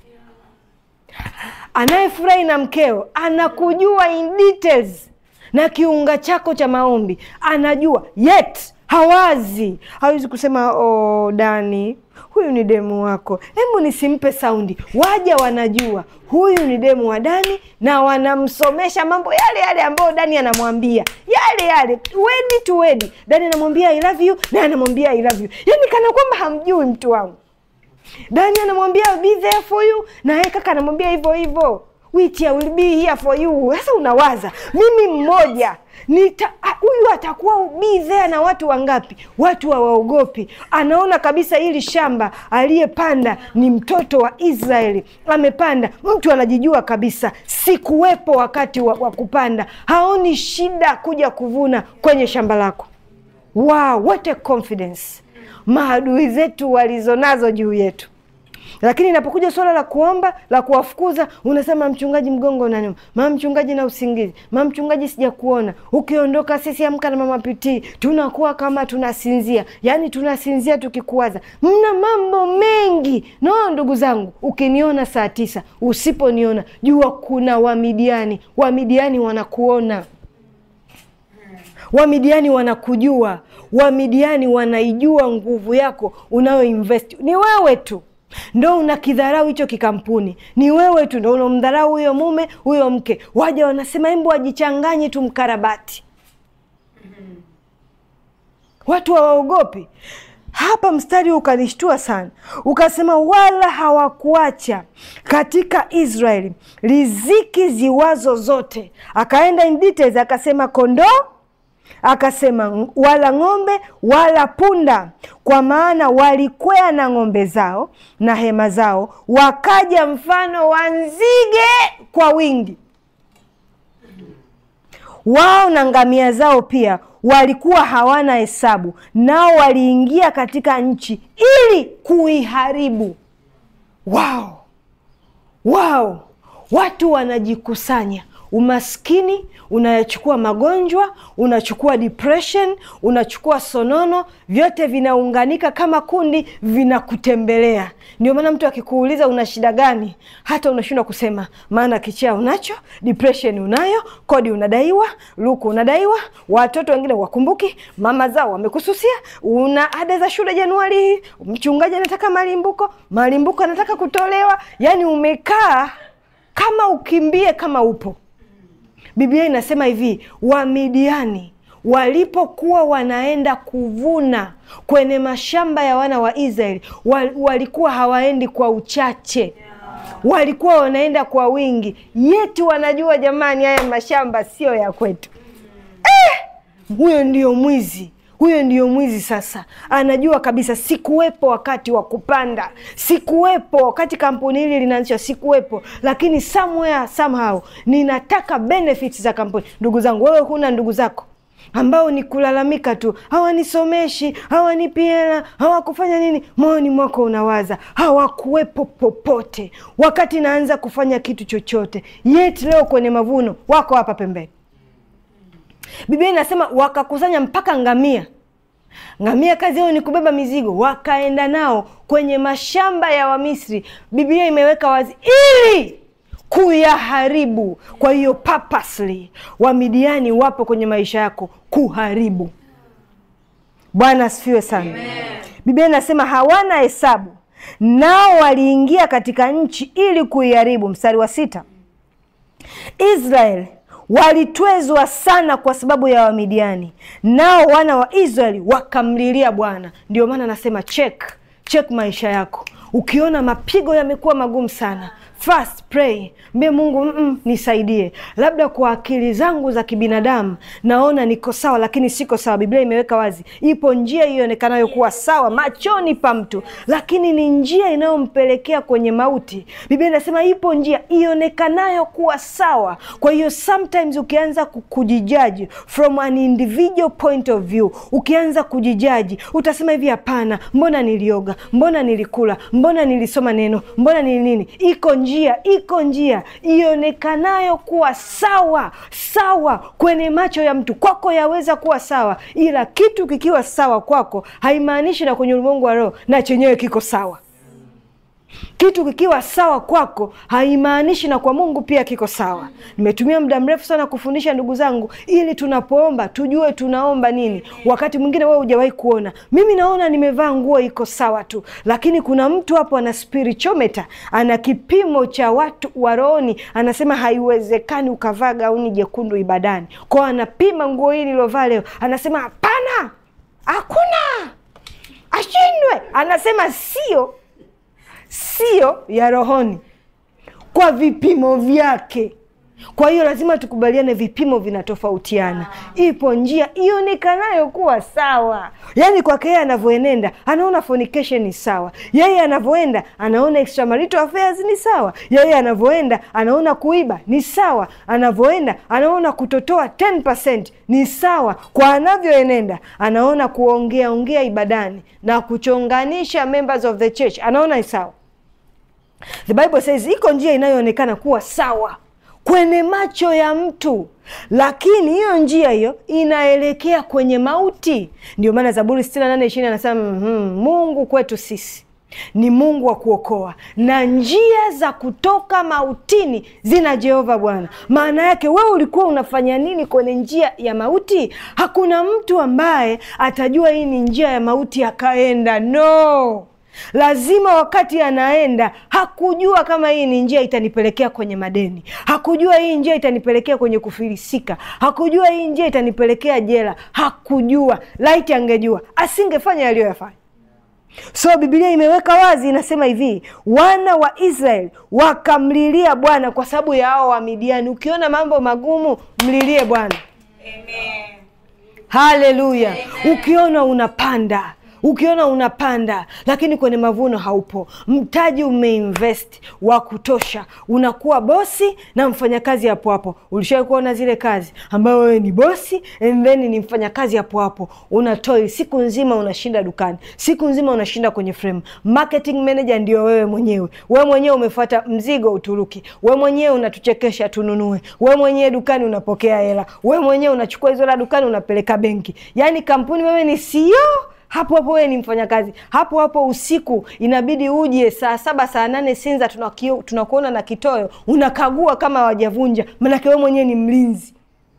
Anayefurahi na mkeo anakujua in details na kiunga chako cha maombi anajua, yet hawazi, hawezi kusema oh, Dani huyu ni demu wako, hebu nisimpe saundi. Waja wanajua huyu ni demu wa Dani na wanamsomesha mambo yale yale ambayo Dani anamwambia yale yale, wedi tu wedi. Dani anamwambia I love you na anamwambia I love you, yani kana kwamba hamjui mtu wangu. Dani anamwambia be there for you na yeye kaka anamwambia hivyo hivyo which I will be here for you. Sasa unawaza mimi mmoja nita huyu atakuwa be there na watu wangapi? Watu hawaogopi. Anaona kabisa hili shamba aliyepanda ni mtoto wa Israeli amepanda. Mtu anajijua kabisa, sikuwepo wakati wa, wa kupanda. Haoni shida kuja kuvuna kwenye shamba lako. Wow, what a confidence maadui zetu walizonazo juu yetu lakini inapokuja suala la kuomba la kuwafukuza, unasema mchungaji, mgongo unaniuma, mama mchungaji, na usingizi, mama mchungaji, sijakuona. Ukiondoka sisi amka na mama pitii, tunakuwa kama tunasinzia, yaani tunasinzia tukikuwaza. Mna mambo mengi no, ndugu zangu, ukiniona saa tisa, usiponiona jua kuna Wamidiani. Wamidiani wanakuona Wamidiani wanakujua, Wamidiani wanaijua nguvu yako unayoinvest. Ni wewe tu ndo unakidharau hicho kikampuni, ni wewe tu ndo unamdharau huyo mume huyo mke. Waja wanasema embu wajichanganye tu mkarabati. Watu hawaogopi. Hapa mstari ukanishtua sana, ukasema wala hawakuacha katika Israeli riziki ziwazo zote. Akaenda in details, akasema kondoo akasema wala ng'ombe wala punda, kwa maana walikwea na ng'ombe zao na hema zao, wakaja mfano wa nzige kwa wingi. Wao na ngamia zao pia walikuwa hawana hesabu, nao waliingia katika nchi ili kuiharibu. Wao wao, watu wanajikusanya Umaskini unayachukua magonjwa, unachukua depression, unachukua sonono, vyote vinaunganika kama kundi, vinakutembelea. Ndio maana mtu akikuuliza una shida gani, hata unashindwa kusema, maana kichaa unacho, depression unayo, kodi unadaiwa, luku unadaiwa, watoto wengine wakumbuki, mama zao wamekususia, una ada za shule Januari hii, mchungaji anataka malimbuko, malimbuko anataka kutolewa, yani umekaa kama ukimbie kama upo Biblia inasema hivi, Wamidiani walipokuwa wanaenda kuvuna kwenye mashamba ya wana wa Israeli walikuwa hawaendi kwa uchache, walikuwa wanaenda kwa wingi. Yetu wanajua jamani, haya mashamba sio ya kwetu. Eh, huyo ndio mwizi huyo ndiyo mwizi sasa. Anajua kabisa sikuwepo wakati wa kupanda, sikuwepo wakati kampuni hili linaanzishwa, sikuwepo, lakini somewhere somehow ninataka benefits za kampuni. Ndugu zangu, wewe huna ndugu zako ambao ni kulalamika tu, hawanisomeshi, hawanipi hela, hawakufanya nini. Moyoni mwako unawaza hawakuwepo popote wakati naanza kufanya kitu chochote, yet leo kwenye mavuno wako hapa pembeni. Biblia inasema wakakusanya mpaka ngamia. Ngamia kazi yao ni kubeba mizigo, wakaenda nao kwenye mashamba ya Wamisri. Biblia imeweka wazi ili kuyaharibu. Kwa hiyo purposely Wamidiani wapo kwenye maisha yako kuharibu. Bwana asifiwe sana. Biblia inasema hawana hesabu, nao waliingia katika nchi ili kuiharibu. Mstari wa sita, Israeli walitwezwa sana kwa sababu ya Wamidiani, nao wana wa Israeli wakamlilia Bwana. Ndio maana nasema check check maisha yako. Ukiona mapigo yamekuwa magumu sana, fast pray, mbe Mungu mm -mm, nisaidie. Labda kwa akili zangu za kibinadamu naona niko sawa, lakini siko sawa. Biblia imeweka wazi, ipo njia ionekanayo kuwa sawa machoni pa mtu, lakini ni njia inayompelekea kwenye mauti. Biblia inasema ipo njia ionekanayo kuwa sawa. Kwa hiyo sometimes ukianza kujijaji from an individual point of view, ukianza kujijaji utasema hivi, hapana, mbona nilioga, mbona nilikula, mbona nilisoma neno, mbona ni nini. Iko njia, iko njia ionekanayo kuwa sawa sawa kwenye macho ya mtu. Kwako yaweza kuwa sawa, ila kitu kikiwa sawa kwako haimaanishi na kwenye ulimwengu wa roho na chenyewe kiko sawa. Kitu kikiwa sawa kwako haimaanishi na kwa Mungu pia kiko sawa. Nimetumia muda mrefu sana kufundisha ndugu zangu, ili tunapoomba tujue tunaomba nini. Wakati mwingine wewe hujawahi kuona, mimi naona nimevaa nguo iko sawa tu, lakini kuna mtu hapo ana spiritometer, ana kipimo cha watu wa rohoni, anasema haiwezekani ukavaa gauni jekundu ibadani, kwao anapima nguo hii nilovaa leo, anasema hapana, hakuna, ashindwe. Anasema sio sio ya rohoni kwa vipimo vyake. Kwa hiyo lazima tukubaliane, vipimo vinatofautiana. Ipo njia ionekanayo kuwa sawa, yaani kwake yeye anavyoenenda anaona fornication ni sawa, yeye anavyoenda anaona extramarital affairs ni sawa, yeye anavyoenda anaona kuiba ni sawa, anavyoenda anaona kutotoa 10% ni sawa. Kwa anavyoenenda anaona kuongea ongea ibadani na kuchonganisha members of the church anaona ni sawa. The Bible says iko njia inayoonekana kuwa sawa kwenye macho ya mtu, lakini hiyo njia hiyo inaelekea kwenye mauti. Ndio maana Zaburi 68:20 anasema mm, Mungu kwetu sisi ni Mungu wa kuokoa na njia za kutoka mautini zina Jehova Bwana. Maana yake wewe ulikuwa unafanya nini kwenye njia ya mauti? Hakuna mtu ambaye atajua hii ni njia ya mauti akaenda, no lazima wakati anaenda hakujua kama hii ni njia itanipelekea kwenye madeni, hakujua hii njia itanipelekea kwenye kufilisika, hakujua hii njia itanipelekea jela, hakujua. Laiti angejua asingefanya yaliyoyafanya. So Biblia imeweka wazi, inasema hivi, wana wa Israeli wakamlilia Bwana kwa sababu ya hao Wamidiani. Ukiona mambo magumu, mlilie Bwana. Haleluya! Ukiona unapanda ukiona unapanda lakini kwenye mavuno haupo, mtaji umeinvest wa kutosha, unakuwa bosi na mfanyakazi hapo hapo. Ulishawai kuona zile kazi ambayo wewe ni bosi and then ni mfanyakazi hapo hapo, unatoi siku nzima, unashinda dukani siku nzima, unashinda kwenye frame. Marketing manager ndio wewe mwenyewe. Wewe mwenyewe umefuata mzigo Uturuki, wewe mwenyewe unatuchekesha tununue, wewe mwenyewe dukani unapokea hela, wewe mwenyewe unachukua hizo la dukani unapeleka benki. Yani kampuni, wewe ni CEO hapo hapo wewe ni mfanyakazi hapo hapo. Usiku inabidi uje saa saba saa nane Sinza, tunakuona na kitoyo, unakagua kama wajavunja, maanake wewe mwenyewe ni mlinzi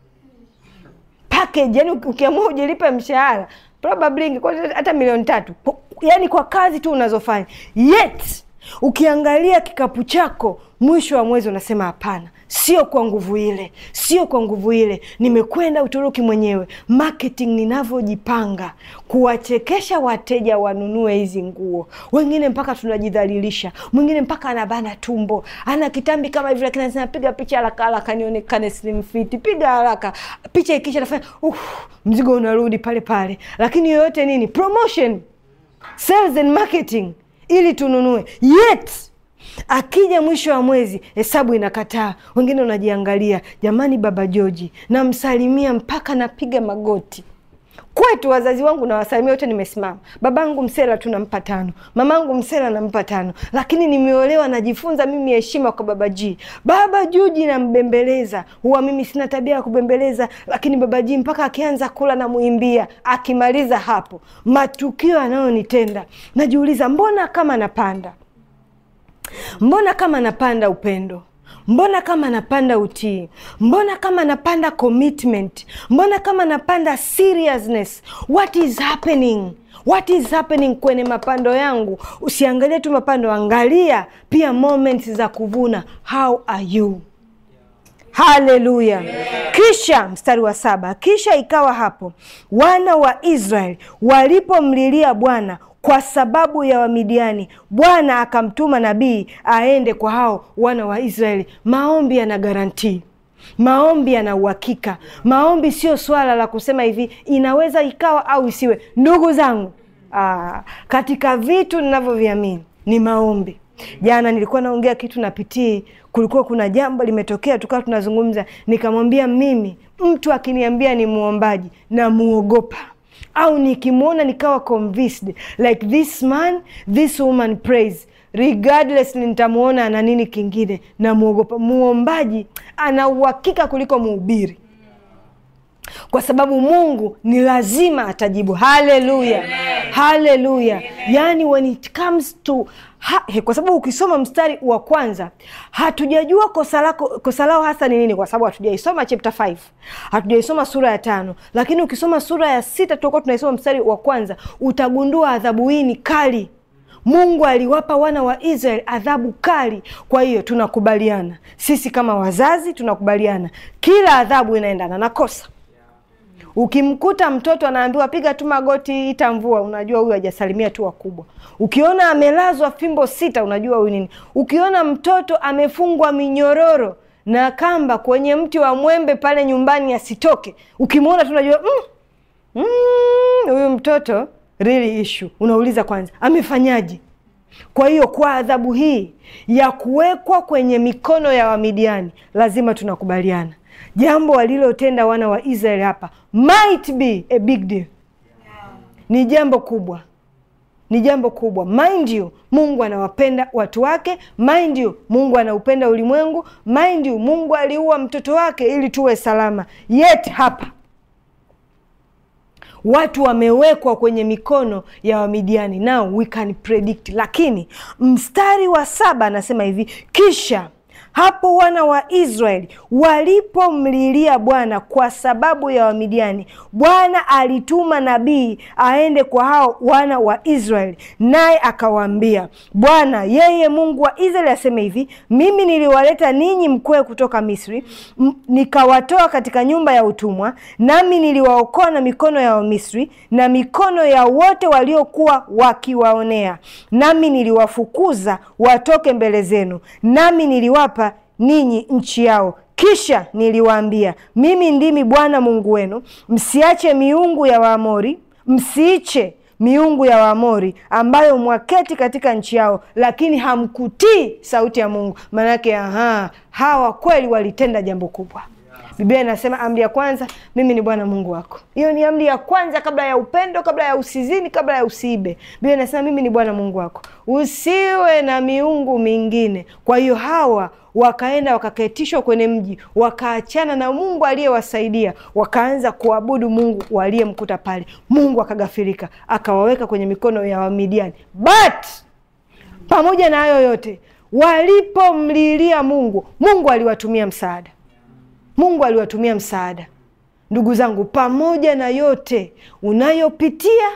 package. Yani ukiamua ujilipe mshahara probably hata milioni tatu, yani kwa kazi tu unazofanya. Yet ukiangalia kikapu chako mwisho wa mwezi unasema hapana, sio kwa nguvu ile, sio kwa nguvu ile. Nimekwenda Uturuki mwenyewe, marketing ninavyojipanga kuwachekesha wateja wanunue hizi nguo. Wengine mpaka tunajidhalilisha, mwingine mpaka anabana tumbo, ana kitambi kama hivi, lakini anasema piga picha haraka haraka nionekane slim fit, piga haraka picha, ikisha nafanya uh, mzigo unarudi pale pale. Lakini yoyote nini, promotion, sales and marketing, ili tununue yet akija mwisho wa mwezi hesabu inakataa. Wengine unajiangalia, jamani, baba Joji namsalimia mpaka napiga magoti. Kwetu wazazi wangu nawasalimia wote, nimesimama. Babangu Msela tunampa tano, mamangu Msela nampa tano, lakini nimeolewa, najifunza mimi heshima kwa baba Ji. Baba Joji nambembeleza, huwa mimi sina tabia ya kubembeleza, lakini baba Ji mpaka akianza kula namuimbia, akimaliza hapo matukio anayonitenda najiuliza, mbona kama napanda mbona kama napanda upendo, mbona kama napanda utii, mbona kama napanda commitment, mbona kama napanda seriousness. What is happening? What is happening kwenye mapando yangu? Usiangalie tu mapando, angalia pia moments za kuvuna. How are you? Haleluya! Kisha mstari wa saba, kisha ikawa hapo wana wa Israeli walipomlilia Bwana kwa sababu ya Wamidiani, Bwana akamtuma nabii aende kwa hao wana wa Israeli. Maombi yana garantii maombi yana uhakika. Maombi sio swala la kusema hivi inaweza ikawa au isiwe. Ndugu zangu, aa, katika vitu ninavyoviamini ni maombi. Jana nilikuwa naongea kitu na Pitii, kulikuwa kuna jambo limetokea, tukawa tunazungumza, nikamwambia mimi, mtu akiniambia ni muombaji na muogopa au nikimwona nikawa convinced like this man this woman prays regardless nitamwona ana nini kingine na muogopa. Muombaji ana uhakika kuliko mhubiri, kwa sababu Mungu ni lazima atajibu. Haleluya, haleluya! Yani when it comes to ha, he, kwa sababu ukisoma mstari wa kwanza hatujajua kosa lako kosa lao hasa ni nini, kwa sababu hatujaisoma chapter 5 hatujaisoma sura ya tano, lakini ukisoma sura ya sita tutakuwa tunaisoma mstari wa kwanza, utagundua adhabu hii ni kali. Mungu aliwapa wana wa Israeli adhabu kali. Kwa hiyo tunakubaliana sisi kama wazazi, tunakubaliana kila adhabu inaendana na kosa. Ukimkuta mtoto anaambiwa piga tu magoti ita mvua, unajua huyu hajasalimia tu wakubwa. Ukiona amelazwa fimbo sita, unajua huyu nini. Ukiona mtoto amefungwa minyororo na kamba kwenye mti wa mwembe pale nyumbani asitoke, ukimwona tu unajua mm, huyu mm, mtoto really issue. Unauliza kwanza amefanyaje? Kwa hiyo kwa adhabu hii ya kuwekwa kwenye mikono ya Wamidiani, lazima tunakubaliana jambo walilotenda wana wa Israeli hapa might be a big deal, ni jambo kubwa, ni jambo kubwa. Mind you, Mungu anawapenda watu wake. Mind you, Mungu anaupenda ulimwengu. Mind you, Mungu aliua mtoto wake ili tuwe salama. Yet hapa watu wamewekwa kwenye mikono ya Wamidiani. Now we can predict, lakini mstari wa saba anasema hivi, kisha hapo wana wa Israeli walipomlilia Bwana kwa sababu ya Wamidiani, Bwana alituma nabii aende kwa hao wana wa Israeli, naye akawaambia, Bwana yeye Mungu wa Israeli aseme hivi, mimi niliwaleta ninyi mkwe kutoka Misri, nikawatoa katika nyumba ya utumwa, nami niliwaokoa na mikono ya Wamisri na mikono ya wote waliokuwa wakiwaonea, nami niliwafukuza watoke mbele zenu, nami niliwapa ninyi nchi yao. Kisha niliwaambia, mimi ndimi Bwana Mungu wenu, msiache miungu ya Waamori, msiiche miungu ya Waamori ambayo mwaketi katika nchi yao, lakini hamkutii sauti ya Mungu. Maanake aha, hawa kweli walitenda jambo kubwa. Biblia inasema amri ya kwanza, mimi ni Bwana Mungu wako. Hiyo ni amri ya kwanza, kabla ya upendo, kabla ya usizini, kabla ya usiibe. Biblia inasema mimi ni Bwana Mungu wako, usiwe na miungu mingine. Kwa hiyo hawa wakaenda wakaketishwa kwenye mji, wakaachana na Mungu aliyewasaidia, wakaanza kuabudu Mungu waliyemkuta pale. Mungu akagafirika, akawaweka kwenye mikono ya Wamidiani. But pamoja na hayo yote, walipomlilia Mungu, Mungu aliwatumia msaada. Mungu aliwatumia msaada. Ndugu zangu, pamoja na yote unayopitia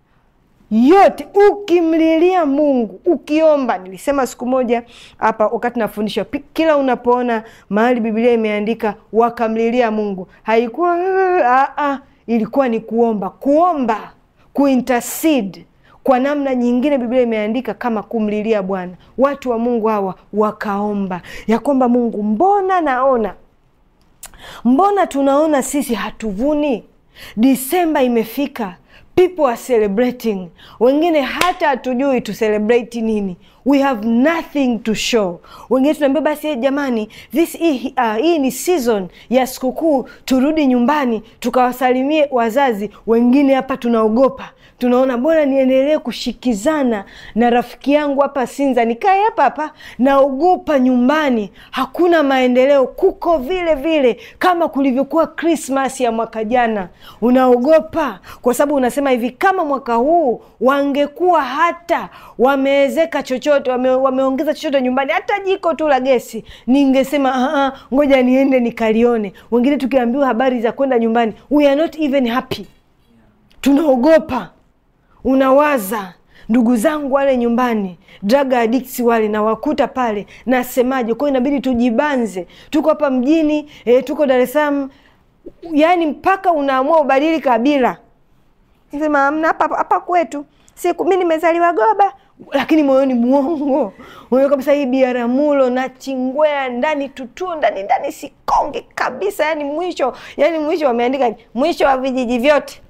yote, ukimlilia Mungu, ukiomba. Nilisema siku moja hapa wakati nafundisha, kila unapoona mahali Biblia imeandika wakamlilia Mungu, haikuwa a a, ilikuwa ni kuomba, kuomba, kuintercede kwa namna nyingine Biblia imeandika kama kumlilia Bwana. Watu wa Mungu hawa wakaomba ya kwamba Mungu, mbona naona mbona tunaona sisi hatuvuni? Disemba imefika, people are celebrating, wengine hata hatujui tu celebrate nini. We have nothing to show. Wengine tunaambia basi, hey, jamani this hii, uh, hii ni season ya sikukuu, turudi nyumbani tukawasalimie wazazi. Wengine hapa tunaogopa tunaona bora niendelee kushikizana na rafiki yangu hapa Sinza, nikae hapa hapa, naogopa nyumbani hakuna maendeleo, kuko vile vile kama kulivyokuwa Krismas ya mwaka jana. Unaogopa kwa sababu unasema hivi, kama mwaka huu wangekuwa hata wameezeka chochote, wame, wameongeza chochote nyumbani, hata jiko tu la gesi, ningesema ngoja niende nikalione. Wengine tukiambiwa habari za kwenda nyumbani, we are not even happy, tunaogopa unawaza ndugu zangu wale nyumbani drug addicts wale nawakuta pale, nasemaje? Kwa hiyo inabidi tujibanze. Tuko hapa mjini e, tuko Dar es Salaam, yaani mpaka unaamua ubadili kabila, sema amna hapa hapa kwetu siku mi nimezaliwa Goba, lakini moyoni mwongo moyo kabisa, hii Biaramulo na Chingwea ndani tutuo ndani ndani Sikonge kabisa, yani mwisho, yani mwisho wameandika mwisho wa vijiji vyote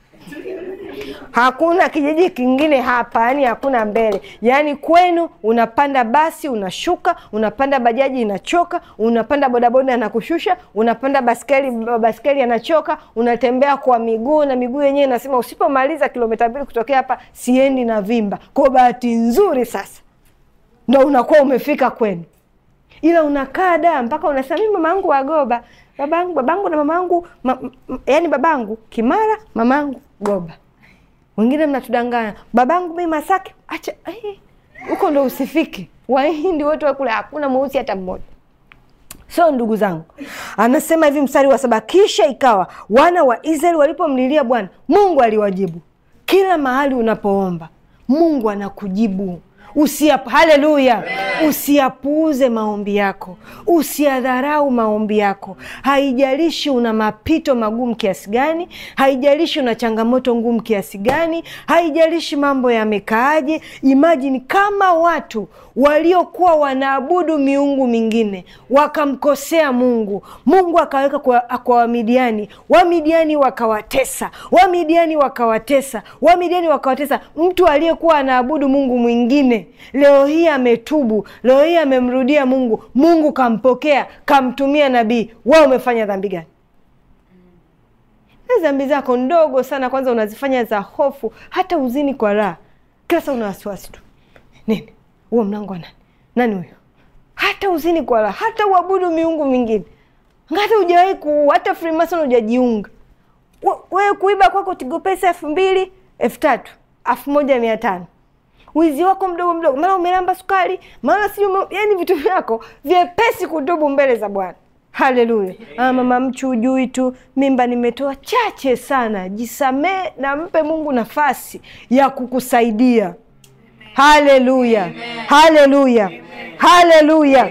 hakuna kijiji kingine hapa, yani hakuna mbele. Yani kwenu unapanda basi unashuka, unapanda bajaji inachoka, unapanda bodaboda anakushusha, unapanda baskeli baskeli anachoka, unatembea kwa miguu na miguu yenyewe inasema usipomaliza kilomita mbili kutokea hapa siendi na vimba. Kwa bahati nzuri sasa ndo unakuwa umefika kwenu, ila unakaa da mpaka unasema mimi mama yangu Wagoba, babangu babangu na mamangu ma, yani babangu Kimara, mamangu Goba wengine mnatudanganya, babangu mimi Masaki. Acha huko ndo usifike. Wahindi wote wakule, hakuna mweusi hata mmoja. So ndugu zangu, anasema hivi mstari wa saba, kisha ikawa wana wa Israeli walipomlilia Bwana Mungu aliwajibu. Kila mahali unapoomba Mungu anakujibu. Usiap, haleluya! Usiyapuuze maombi yako, usiadharau maombi yako. Haijalishi una mapito magumu kiasi gani, haijalishi una changamoto ngumu kiasi gani, haijalishi mambo yamekaaje. Imajini kama watu waliokuwa wanaabudu miungu mingine wakamkosea Mungu, Mungu akaweka kwa, kwa Wamidiani, Wamidiani wakawatesa, Wamidiani wakawatesa, Wamidiani wakawatesa. Mtu aliyekuwa anaabudu Mungu mwingine leo hii ametubu, leo hii amemrudia Mungu, Mungu kampokea, kamtumia nabii. Wao umefanya dhambi gani? Dhambi zako ndogo sana, kwanza unazifanya za hofu, hata uzini kwa raha, kila saa una wasiwasi tu. Nini huo mlango wa nani? Nani huyo? Hata uzini kwa raha, hata uabudu miungu mingine, hata hujawahi ku hata Freemason hujajiunga wewe, kuiba kwako Tigo Pesa elfu mbili elfu tatu elfu moja mia tano wizi wako mdogo mdogo, mara umelamba sukari, mara sijui, yani vitu vyako vyepesi kutubu mbele za Bwana. Haleluya! Ah, mama mchu ujui tu mimba nimetoa chache sana, jisamee na mpe Mungu nafasi ya kukusaidia. Haleluya, haleluya, haleluya!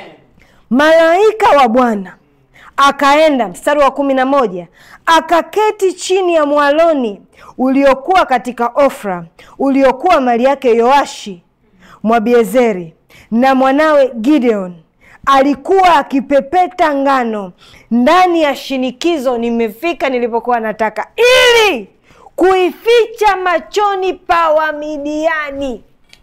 Malaika wa Bwana akaenda, mstari wa kumi na moja, akaketi chini ya mwaloni uliokuwa katika Ofra, uliokuwa mali yake Yoashi Mwabiezeri, na mwanawe Gideon alikuwa akipepeta ngano ndani ya shinikizo. Nimefika nilipokuwa nataka, ili kuificha machoni pa Wamidiani.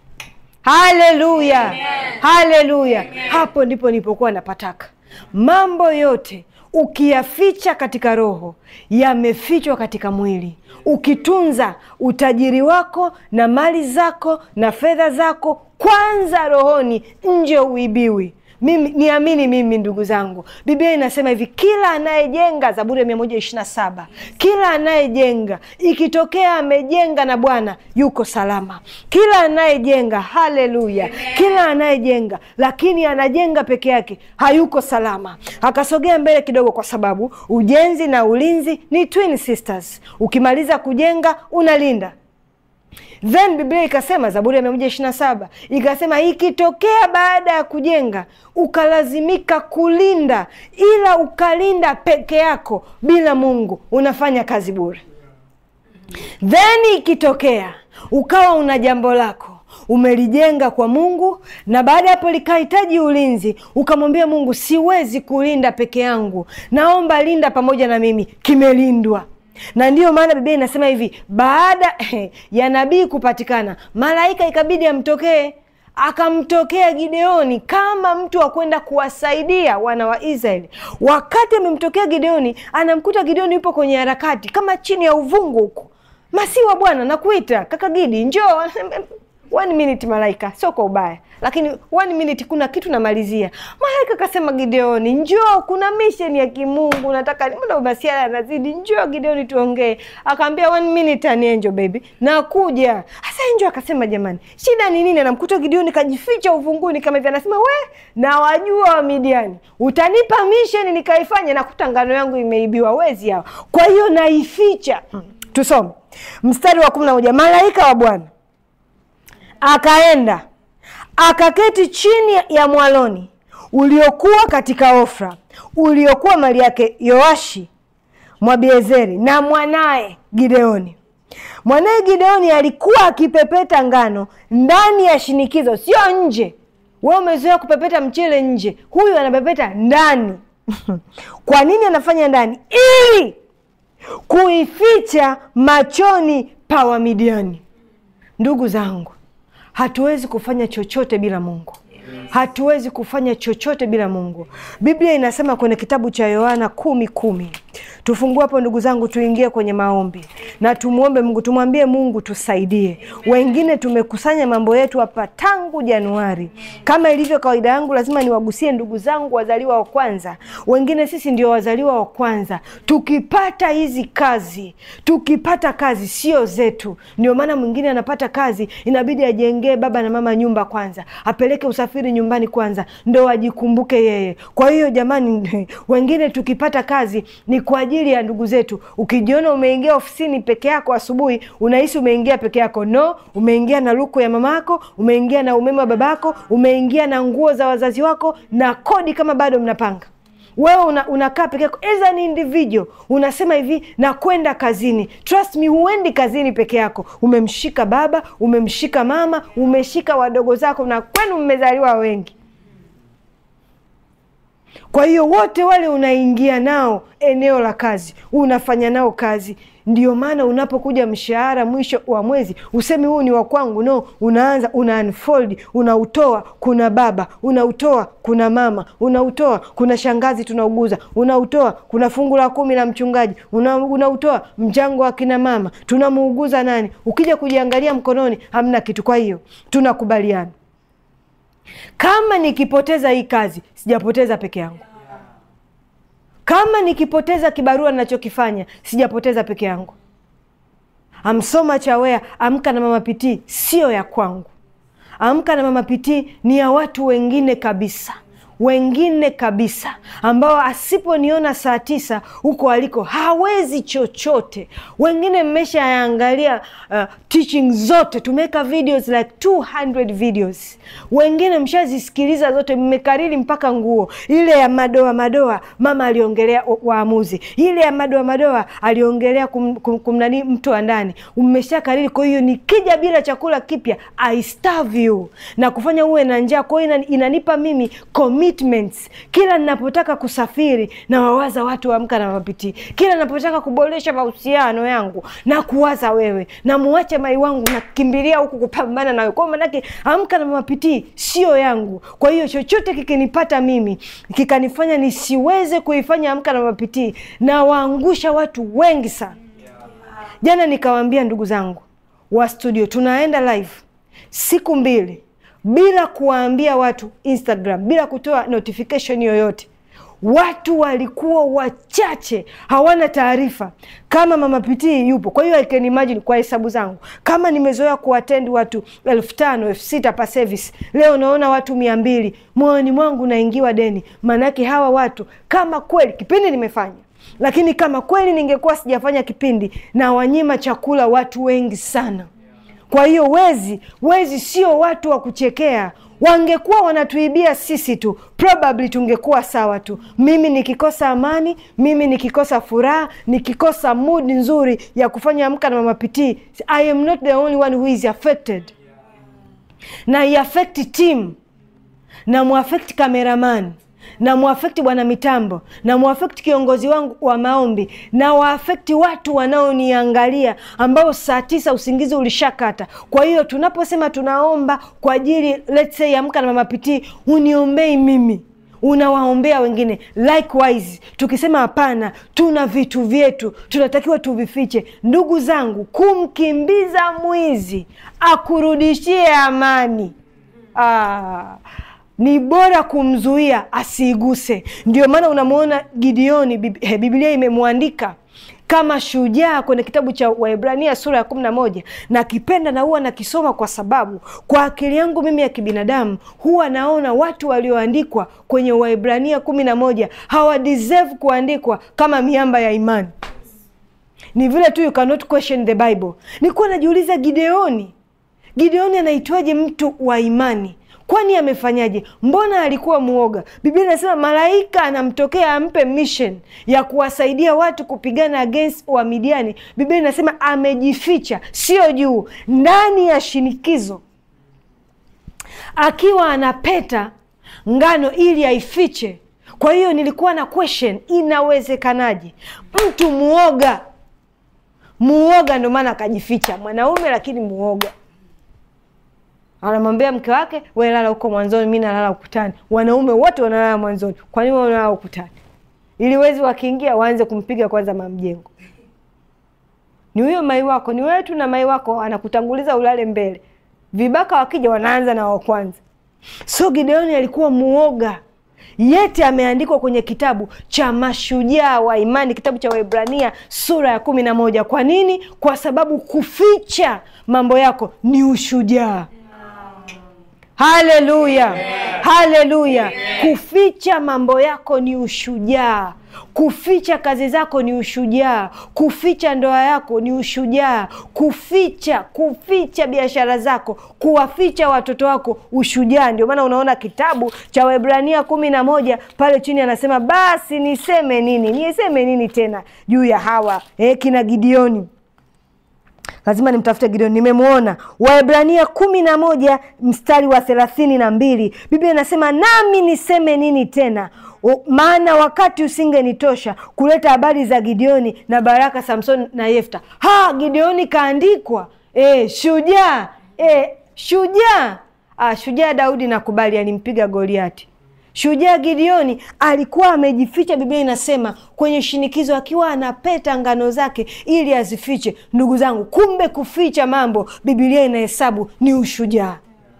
Haleluya, haleluya! Hapo ndipo nilipokuwa napataka. Mambo yote ukiyaficha katika roho yamefichwa katika mwili. Ukitunza utajiri wako na mali zako na fedha zako kwanza rohoni, nje uibiwi. Mimi niamini mimi, ndugu zangu, Biblia inasema hivi, kila anayejenga, Zaburi ya mia moja ishirini na saba kila anayejenga, ikitokea amejenga na Bwana yuko salama. Kila anayejenga, haleluya, kila anayejenga lakini anajenga peke yake hayuko salama. Akasogea mbele kidogo, kwa sababu ujenzi na ulinzi ni twin sisters. Ukimaliza kujenga unalinda Then Biblia ikasema, Zaburi ya mia moja ishirini na saba ikasema, ikitokea baada ya kujenga ukalazimika kulinda, ila ukalinda peke yako bila Mungu, unafanya kazi bure. Then ikitokea ukawa una jambo lako umelijenga kwa Mungu, na baada ya hapo likahitaji ulinzi, ukamwambia Mungu, siwezi kulinda peke yangu, naomba linda pamoja na mimi, kimelindwa na ndiyo maana Biblia inasema hivi, baada ya nabii kupatikana, malaika ikabidi amtokee. Akamtokea Gideoni kama mtu wa kwenda kuwasaidia wana wa Israeli. Wakati amemtokea Gideoni, anamkuta Gideoni yupo kwenye harakati kama chini ya uvungu huko, masiwa Bwana, nakuita kaka Gidi, njoo one minute malaika, sio kwa ubaya, lakini one minute, kuna kitu namalizia. Malaika akasema, Gideoni njoo, kuna mission ya kimungu nataka. Mbona masiala yanazidi? Njoo Gideoni, tuongee. Akaambia one minute, ani angel baby, nakuja. Hasa angel akasema, jamani, shida ni nini? Anamkuta Gideoni kajificha uvunguni kama hivi, anasema we, na wajua wa Midiani, utanipa mission nikaifanya, nakuta ngano yangu imeibiwa, wezi hao, kwa hiyo naificha. Tusome mstari wa kumi na moja malaika wa Bwana akaenda akaketi chini ya mwaloni uliokuwa katika Ofra, uliokuwa mali yake Yoashi Mwabiezeri na mwanaye Gideoni. Mwanaye Gideoni alikuwa akipepeta ngano ndani ya shinikizo, sio nje. Wewe umezoea kupepeta mchele nje, huyu anapepeta ndani. Kwa nini anafanya ndani? Ili kuificha machoni pa Wamidiani. Ndugu zangu, hatuwezi kufanya chochote bila Mungu. Hatuwezi kufanya chochote bila Mungu. Biblia inasema kwenye kitabu cha Yohana kumi kumi. Tufungue hapo ndugu zangu, tuingie kwenye maombi na tumwombe Mungu, tumwambie Mungu tusaidie. Wengine tumekusanya mambo yetu hapa tangu Januari. Kama ilivyo kawaida yangu, lazima niwagusie ndugu zangu wazaliwa wa kwanza. Wengine sisi ndio wazaliwa wa kwanza. Tukipata hizi kazi, tukipata kazi sio zetu. Ndio maana mwingine anapata kazi, inabidi ajengee baba na mama nyumba kwanza, apeleke usafiri nyumbani kwanza, ndo ajikumbuke yeye. Kwa hiyo jamani, wengine tukipata kazi ni kwa ajili ya ndugu zetu. Ukijiona umeingia ofisini peke yako asubuhi, unahisi umeingia peke yako. No, umeingia na luku ya mamako, umeingia na umeme wa babako, umeingia na nguo za wazazi wako na kodi, kama bado mnapanga wewe una, unakaa peke yako as an individual, unasema hivi nakwenda kazini. Trust me, huendi kazini peke yako. Umemshika baba, umemshika mama, umeshika wadogo zako, na kwenu mmezaliwa wengi. Kwa hiyo wote wale unaingia nao eneo la kazi, unafanya nao kazi. Ndio maana unapokuja mshahara mwisho wa mwezi usemi huu ni wa kwangu, no. Unaanza una unfold, unautoa kuna baba, unautoa kuna mama, unautoa kuna shangazi tunauguza, unautoa kuna fungu la kumi la mchungaji, una, unautoa mchango wa kina mama, tunamuuguza nani. Ukija kujiangalia mkononi hamna kitu. Kwa hiyo tunakubaliana kama nikipoteza hii kazi sijapoteza peke yangu. Kama nikipoteza kibarua ninachokifanya sijapoteza peke yangu. Amsoma Chawea, amka na mama Pitii sio ya kwangu. Amka na mama Pitii ni ya watu wengine kabisa, wengine kabisa, ambao asiponiona saa tisa huko aliko hawezi chochote. Wengine mmeshaangalia uh, teaching zote, tumeweka videos like 200 videos. Wengine mshazisikiliza zote, mmekariri mpaka nguo ile ya madoa madoa, mama aliongelea waamuzi, ile ya madoa madoa aliongelea kum, kum, kumnani mtu wa ndani, mmeshakariri. Kwa hiyo nikija bila chakula kipya I starve you na kufanya uwe na njaa. Kwa hiyo inanipa mimi commitments. Kila ninapotaka kusafiri na wawaza watu wa Amka na Mama Pitii, kila ninapotaka kuboresha mahusiano yangu na kuwaza wewe, na muache mai wangu, nakimbilia huku kupambana nawe. Kwa maanake Amka na Mama Pitii sio yangu. Kwa hiyo chochote kikinipata mimi kikanifanya nisiweze kuifanya Amka na Mama Pitii, na waangusha watu wengi sana. Jana nikawaambia ndugu zangu wa studio, tunaenda live siku mbili bila kuwaambia watu Instagram, bila kutoa notification yoyote. Watu walikuwa wachache, hawana taarifa kama Mama Pitii yupo. Kwa hiyo I can imagine, kwa hesabu zangu, kama nimezoea kuatendi watu elfu tano elfu sita pa service, leo naona watu mia mbili, moyoni mwangu naingiwa deni. Maanake hawa watu kama kweli kipindi nimefanya lakini kama kweli ningekuwa sijafanya kipindi na wanyima chakula watu wengi sana. Kwa hiyo wezi wezi sio watu wa kuchekea. Wangekuwa wanatuibia sisi tu, probably tungekuwa sawa tu. Mimi nikikosa amani, mimi nikikosa furaha, nikikosa mood nzuri ya kufanya Amka na Mama Pitii, I am not the only one who is affected, na iafekti team na muafekti cameraman na muafekti bwana mitambo na muafekti kiongozi wangu wa maombi na waafekti watu wanaoniangalia ambao saa tisa usingizi ulishakata. Kwa hiyo tunaposema tunaomba kwa ajili let's say Amka na Mama Pitii, uniombei mimi unawaombea wengine. Likewise, tukisema hapana, tuna vitu vyetu tunatakiwa tuvifiche. Ndugu zangu, kumkimbiza mwizi akurudishie amani ah, ni bora kumzuia asiiguse. Ndio maana unamwona Gideoni, Biblia imemwandika kama shujaa kwenye kitabu cha Waebrania sura ya kumi na moja na kipenda na huwa nakisoma kwa sababu kwa akili yangu mimi ya kibinadamu huwa naona watu walioandikwa kwenye Waebrania kumi na moja hawa deserve kuandikwa kama miamba ya imani. Ni vile tu you cannot question the Bible. Nilikuwa najiuliza Gideoni Gideoni anaitwaje mtu wa imani? Kwani amefanyaje? Mbona alikuwa mwoga? Biblia inasema malaika anamtokea ampe mission ya kuwasaidia watu kupigana against wa Midiani. Biblia inasema amejificha, sio juu, ndani ya shinikizo, akiwa anapeta ngano ili aifiche. Kwa hiyo nilikuwa na question, inawezekanaje mtu muoga muoga, ndo maana akajificha, mwanaume lakini muoga anamwambia mke wake, we lala huko mwanzoni, mi nalala ukutani. Wanaume wote wanalala mwanzoni, kwa nini wanalala ukutani? Ili wezi wakiingia waanze kumpiga kwanza mamjengo. Ni huyo mai wako, ni wewe tu na mai wako, anakutanguliza ulale mbele. Vibaka wakija wanaanza na wa kwanza. So Gideoni alikuwa muoga, yete ameandikwa kwenye kitabu cha mashujaa wa imani, kitabu cha Waebrania sura ya kumi na moja. Kwa nini? Kwa sababu kuficha mambo yako ni ushujaa. Haleluya, haleluya! Kuficha mambo yako ni ushujaa. Kuficha kazi zako ni ushujaa. Kuficha ndoa yako ni ushujaa. Kuficha kuficha biashara zako, kuwaficha watoto wako, ushujaa. Ndio maana unaona kitabu cha Waebrania kumi na moja pale chini anasema, basi niseme nini? Niseme nini tena juu ya hawa eh, kina Gideoni lazima nimtafute Gideoni, nimemwona. Waebrania kumi na moja mstari wa thelathini na mbili Biblia inasema nami niseme nini tena? Maana wakati usingenitosha kuleta habari za Gideoni na Baraka, Samsoni na Yefta. Ha, Gideoni kaandikwa e, shujaa e, shujaa ah, shujaa Daudi nakubali, alimpiga Goliati. Shujaa Gideoni alikuwa amejificha, Biblia inasema kwenye shinikizo, akiwa anapeta ngano zake ili azifiche. Ndugu zangu, kumbe kuficha mambo Biblia inahesabu ni ushujaa.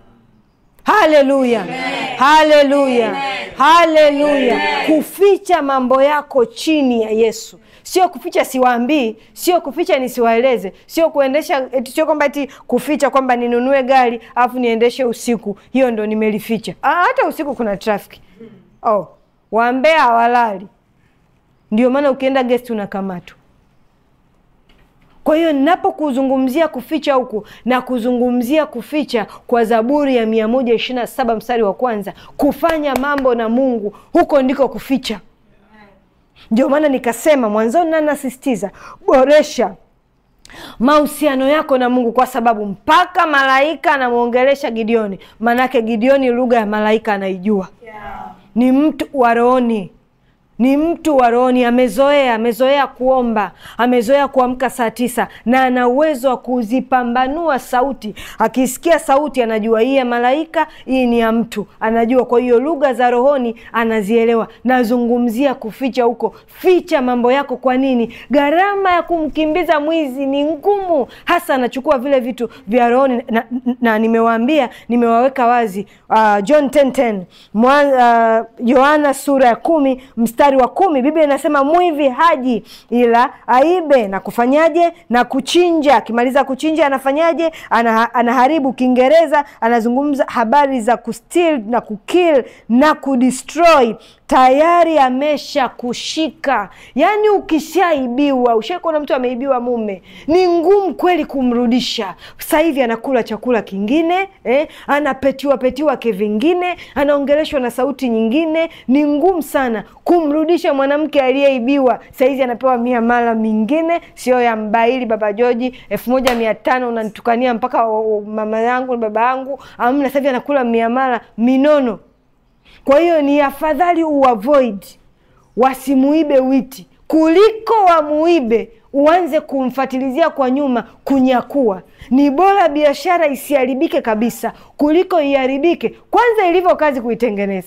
Haleluya, haleluya, haleluya! Kuficha mambo yako chini ya Yesu, sio kuficha siwaambii, sio kuficha nisiwaeleze, sio kuendesha, sio kwamba eti kuficha kwamba ninunue gari alafu niendeshe usiku, hiyo ndo nimelificha. Ah, hata usiku kuna trafiki. Oh, wambea hawalali, ndio maana ukienda gesti unakamatwa. Kwa hiyo ninapokuzungumzia kuficha huku na kuzungumzia kuficha kwa Zaburi ya mia moja ishirini na saba mstari wa kwanza, kufanya mambo na Mungu, huko ndiko kuficha. Ndio maana nikasema mwanzoni na nasisitiza, boresha mahusiano yako na Mungu, kwa sababu mpaka malaika anamwongelesha Gideoni, maanake Gideoni lugha ya malaika anaijua. Ni mtu wa rohoni ni mtu wa rohoni, amezoea amezoea kuomba, amezoea kuamka saa tisa, na ana uwezo wa kuzipambanua sauti. Akisikia sauti anajua hii ya malaika, hii ni ya mtu, anajua. Kwa hiyo lugha za rohoni anazielewa. Nazungumzia kuficha huko, ficha mambo yako. Kwa nini? Gharama ya kumkimbiza mwizi ni ngumu, hasa anachukua vile vitu vya rohoni, na, na, na nimewaambia, nimewaweka wazi uh, John 10:10 Yohana uh, sura ya kumi mstari wa kumi Biblia inasema mwivi haji ila aibe na kufanyaje? Na kuchinja. Akimaliza kuchinja anafanyaje? Ana, anaharibu. Kiingereza anazungumza habari za kusteal na kukill na kudestroy. Tayari amesha kushika. Yaani ukishaibiwa, ushaikuona mtu ameibiwa mume, ni ngumu kweli kumrudisha. Sasa hivi anakula chakula kingine eh, anapetiwa petiwa kivingine, anaongeleshwa na sauti nyingine. Ni ngumu sana kumrudisha mwanamke aliyeibiwa. Sahizi anapewa miamala mingine, sio ya mbaili baba Joji elfu moja mia tano unanitukania mpaka mama yangu baba yangu, amna. Sasa hivi anakula miamala minono. Kwa hiyo ni afadhali uavoid, wasimuibe witi kuliko wamuibe uanze kumfatilizia kwa nyuma kunyakua. Ni bora biashara isiharibike kabisa kuliko iharibike kwanza ilivyo kazi kuitengeneza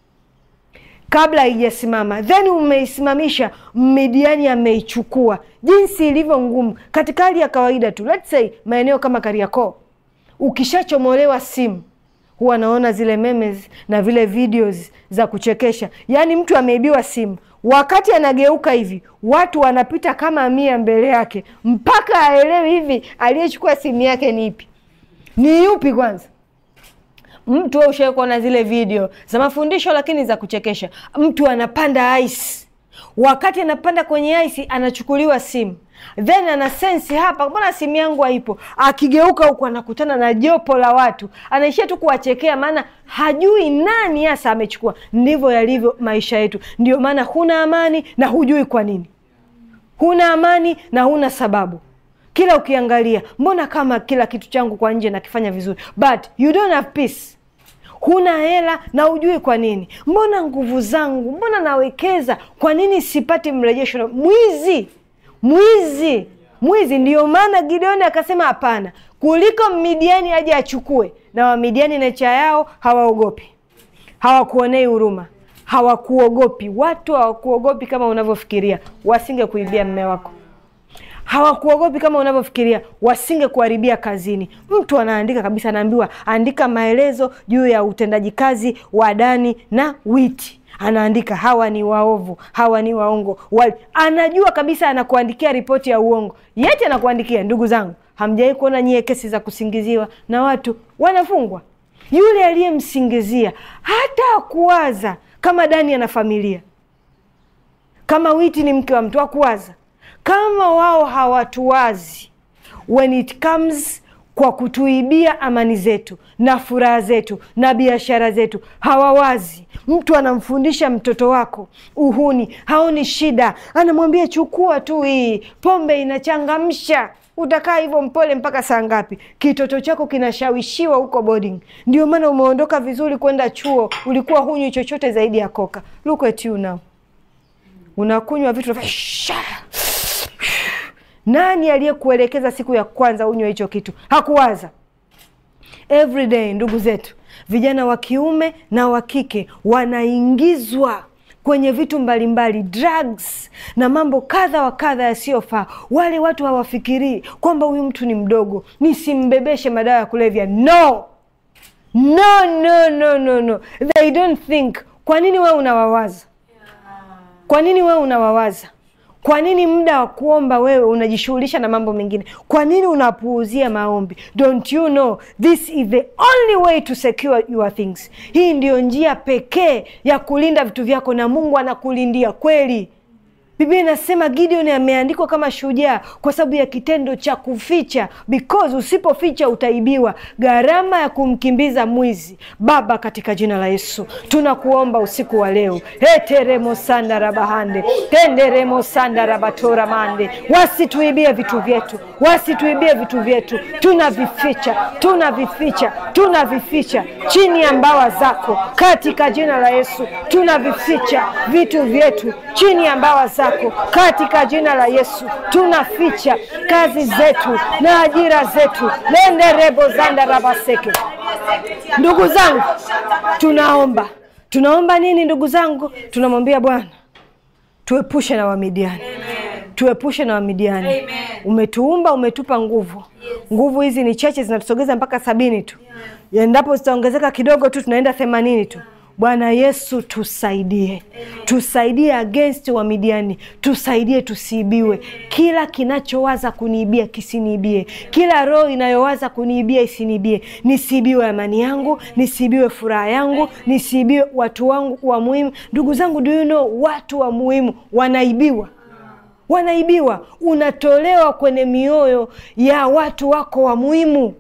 kabla haijasimama, then umeisimamisha, Midiani ameichukua. Jinsi ilivyo ngumu katika hali ya kawaida tu, let's say maeneo kama Kariakoo, ukishachomolewa simu huwa naona zile memes na vile videos za kuchekesha. Yaani mtu ameibiwa simu, wakati anageuka hivi watu wanapita kama mia mbele yake, mpaka aelewi hivi aliyechukua simu yake ni ipi, ni yupi kwanza Mtu wewe ushawahi kuona zile video za mafundisho lakini za kuchekesha? Mtu anapanda ice, wakati anapanda kwenye ice anachukuliwa simu, then ana sensi hapa, mbona simu yangu haipo? Akigeuka huku anakutana na jopo la watu, anaishia tu kuwachekea, maana hajui nani hasa amechukua. Ndivyo yalivyo maisha yetu. Ndio maana huna amani na hujui kwa nini huna amani na huna sababu. Kila ukiangalia, mbona kama kila kitu changu kwa nje nakifanya vizuri, but you don't have peace. Huna hela na hujui kwa nini. Mbona nguvu zangu, mbona nawekeza, kwa nini sipati mrejesho? Mwizi, mwizi, mwizi. Ndiyo maana Gideoni akasema hapana, kuliko Midiani aje achukue. Na Wamidiani necha yao hawaogopi, hawakuonei huruma hawakuogopi. Watu hawakuogopi kama unavyofikiria, wasinge kuibia mme wako. Hawakuogopi kama unavyofikiria, wasinge kuharibia kazini. Mtu anaandika kabisa, anaambiwa andika maelezo juu ya utendaji kazi wa Dani na Witi, anaandika hawa ni waovu, hawa ni waongo wali. Anajua kabisa, anakuandikia ripoti ya uongo, yete anakuandikia. Ndugu zangu, hamjawahi kuona nyie kesi za kusingiziwa na watu wanafungwa? Yule aliyemsingizia hata akuwaza kama Dani ana familia, kama Witi ni mke wa mtu, akuwaza kama wao hawatuwazi when it comes kwa kutuibia amani zetu na furaha zetu na biashara zetu, hawawazi. Mtu anamfundisha mtoto wako uhuni, haoni shida, anamwambia chukua tu hii pombe, inachangamsha Utakaa hivyo mpole mpaka saa ngapi? Kitoto chako kinashawishiwa huko boarding. Ndio maana umeondoka vizuri kwenda chuo, ulikuwa hunywi chochote zaidi ya koka. Look at you now, unakunywa vitu nani aliyekuelekeza siku ya kwanza unywe hicho kitu? Hakuwaza. Every day, ndugu zetu vijana wa kiume na wa kike wanaingizwa kwenye vitu mbalimbali drugs na mambo kadha wa kadha yasiyofaa. Wale watu hawafikirii kwamba huyu mtu ni mdogo, nisimbebeshe madawa ya kulevya. No, no, no, no, no, no. They don't think. Kwa nini wewe unawawaza? Kwa nini wewe unawawaza? Kwa nini muda wa kuomba wewe unajishughulisha na mambo mengine? Kwa nini unapuuzia maombi? Don't you know this is the only way to secure your things. Hii ndiyo njia pekee ya kulinda vitu vyako, na Mungu anakulindia kweli. Biblia inasema Gideon ameandikwa kama shujaa kwa sababu ya kitendo cha kuficha, because usipoficha utaibiwa. Gharama ya kumkimbiza mwizi. Baba, katika jina la Yesu tunakuomba usiku wa leo, heteremosanda rabahande tenderemosanda rabatora mande, wasituibie vitu vyetu, wasituibie vitu vyetu. Tunavificha, tunavificha, tunavificha chini ya mbawa zako, katika jina la Yesu tunavificha vitu vyetu chini ya mbawa zako katika jina la Yesu tunaficha kazi zetu na ajira zetu lende rebo zanda rabaseke. Ndugu zangu, tunaomba tunaomba nini? Ndugu zangu, tunamwambia Bwana tuepushe na Wamidiani, tuepushe na Wamidiani. Umetuumba, umetupa nguvu. Nguvu hizi ni chache, zinatusogeza mpaka sabini tu, endapo zitaongezeka kidogo tu tunaenda themanini tu. Bwana Yesu tusaidie, tusaidie against wa Midiani, tusaidie tusiibiwe. Kila kinachowaza kuniibia kisiniibie, kila roho inayowaza kuniibia isiniibie. Nisiibiwe amani yangu, nisiibiwe furaha yangu, nisiibiwe watu wangu wa muhimu. Ndugu zangu, do you know, watu wa muhimu wanaibiwa wanaibiwa. Unatolewa kwenye mioyo ya watu wako wa muhimu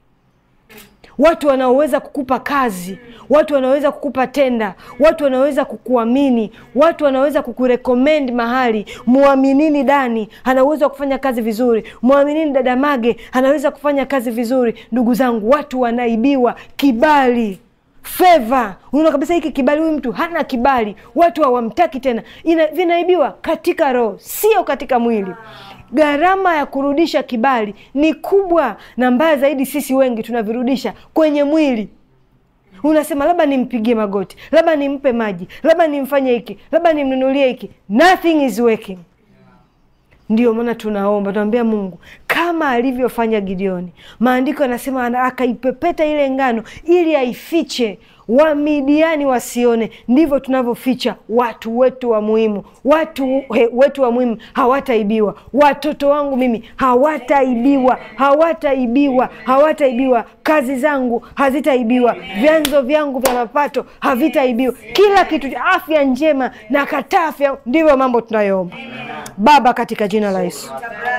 watu wanaoweza kukupa kazi, watu wanaoweza kukupa tenda, watu wanaoweza kukuamini, watu wanaoweza kukurekomendi mahali. Mwaminini Dani, ana uwezo wa kufanya kazi vizuri. Mwaminini dada Mage, anaweza kufanya kazi vizuri. Ndugu zangu, watu wanaibiwa kibali feva unaona kabisa hiki kibali, huyu mtu hana kibali, watu hawamtaki tena. Ina, vinaibiwa katika roho, sio katika mwili. Gharama ya kurudisha kibali ni kubwa, na mbaya zaidi, sisi wengi tunavirudisha kwenye mwili. Unasema labda nimpigie magoti, labda nimpe maji, labda nimfanye hiki, labda nimnunulie hiki. Nothing is working. Ndio maana tunaomba, tunamwambia Mungu kama alivyofanya Gideoni. Maandiko yanasema akaipepeta ile ngano ili aifiche Wamidiani wasione. Ndivyo tunavyoficha watu wetu wa muhimu. Watu he, wetu wa muhimu hawataibiwa. Watoto wangu mimi hawataibiwa, hawataibiwa, hawataibiwa. Kazi zangu hazitaibiwa, vyanzo vyangu vya mapato havitaibiwa, kila kitu, afya njema na kataa afya. Ndivyo mambo tunayoomba Baba, katika jina la Yesu.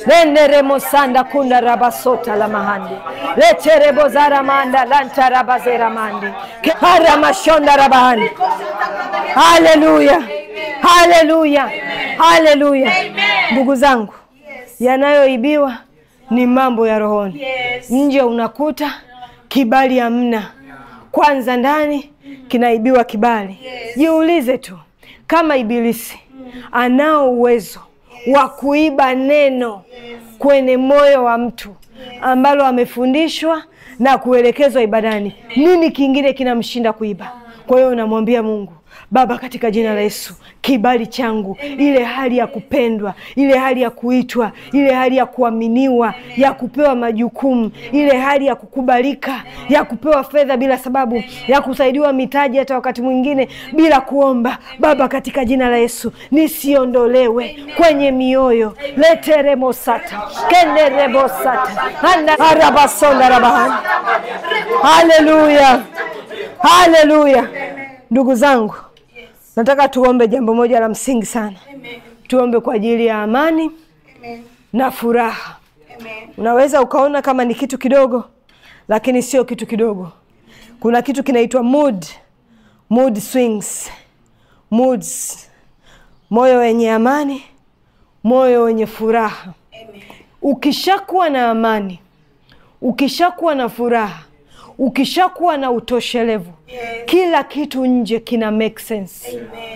lenderemosanda kunda rabasota la mahande leterebozaramanda lantarabazeramande haramashonda rabahande haleluya haleluya haleluya ndugu zangu yanayoibiwa ni mambo ya rohoni nje unakuta kibali hamna kwanza ndani kinaibiwa kibali jiulize tu kama ibilisi anao uwezo wa kuiba neno kwenye moyo wa mtu ambalo amefundishwa na kuelekezwa ibadani nini kingine kinamshinda kuiba kwa hiyo unamwambia mungu baba katika jina la yesu kibali changu ile hali ya kupendwa ile hali ya kuitwa ile hali ya kuaminiwa ya kupewa majukumu ile hali ya kukubalika ya kupewa fedha bila sababu ya kusaidiwa mitaji hata wakati mwingine bila kuomba baba katika jina la yesu nisiondolewe kwenye mioyo leteremosata kenderebosata arabasonda rabahani haleluya haleluya ndugu zangu nataka tuombe jambo moja la msingi sana tuombe kwa ajili ya amani na furaha unaweza ukaona kama ni kitu kidogo lakini sio kitu kidogo kuna kitu kinaitwa mood mood swings moods moyo wenye amani moyo wenye furaha ukishakuwa na amani ukishakuwa na furaha ukishakuwa na utoshelevu kila kitu nje kina make sense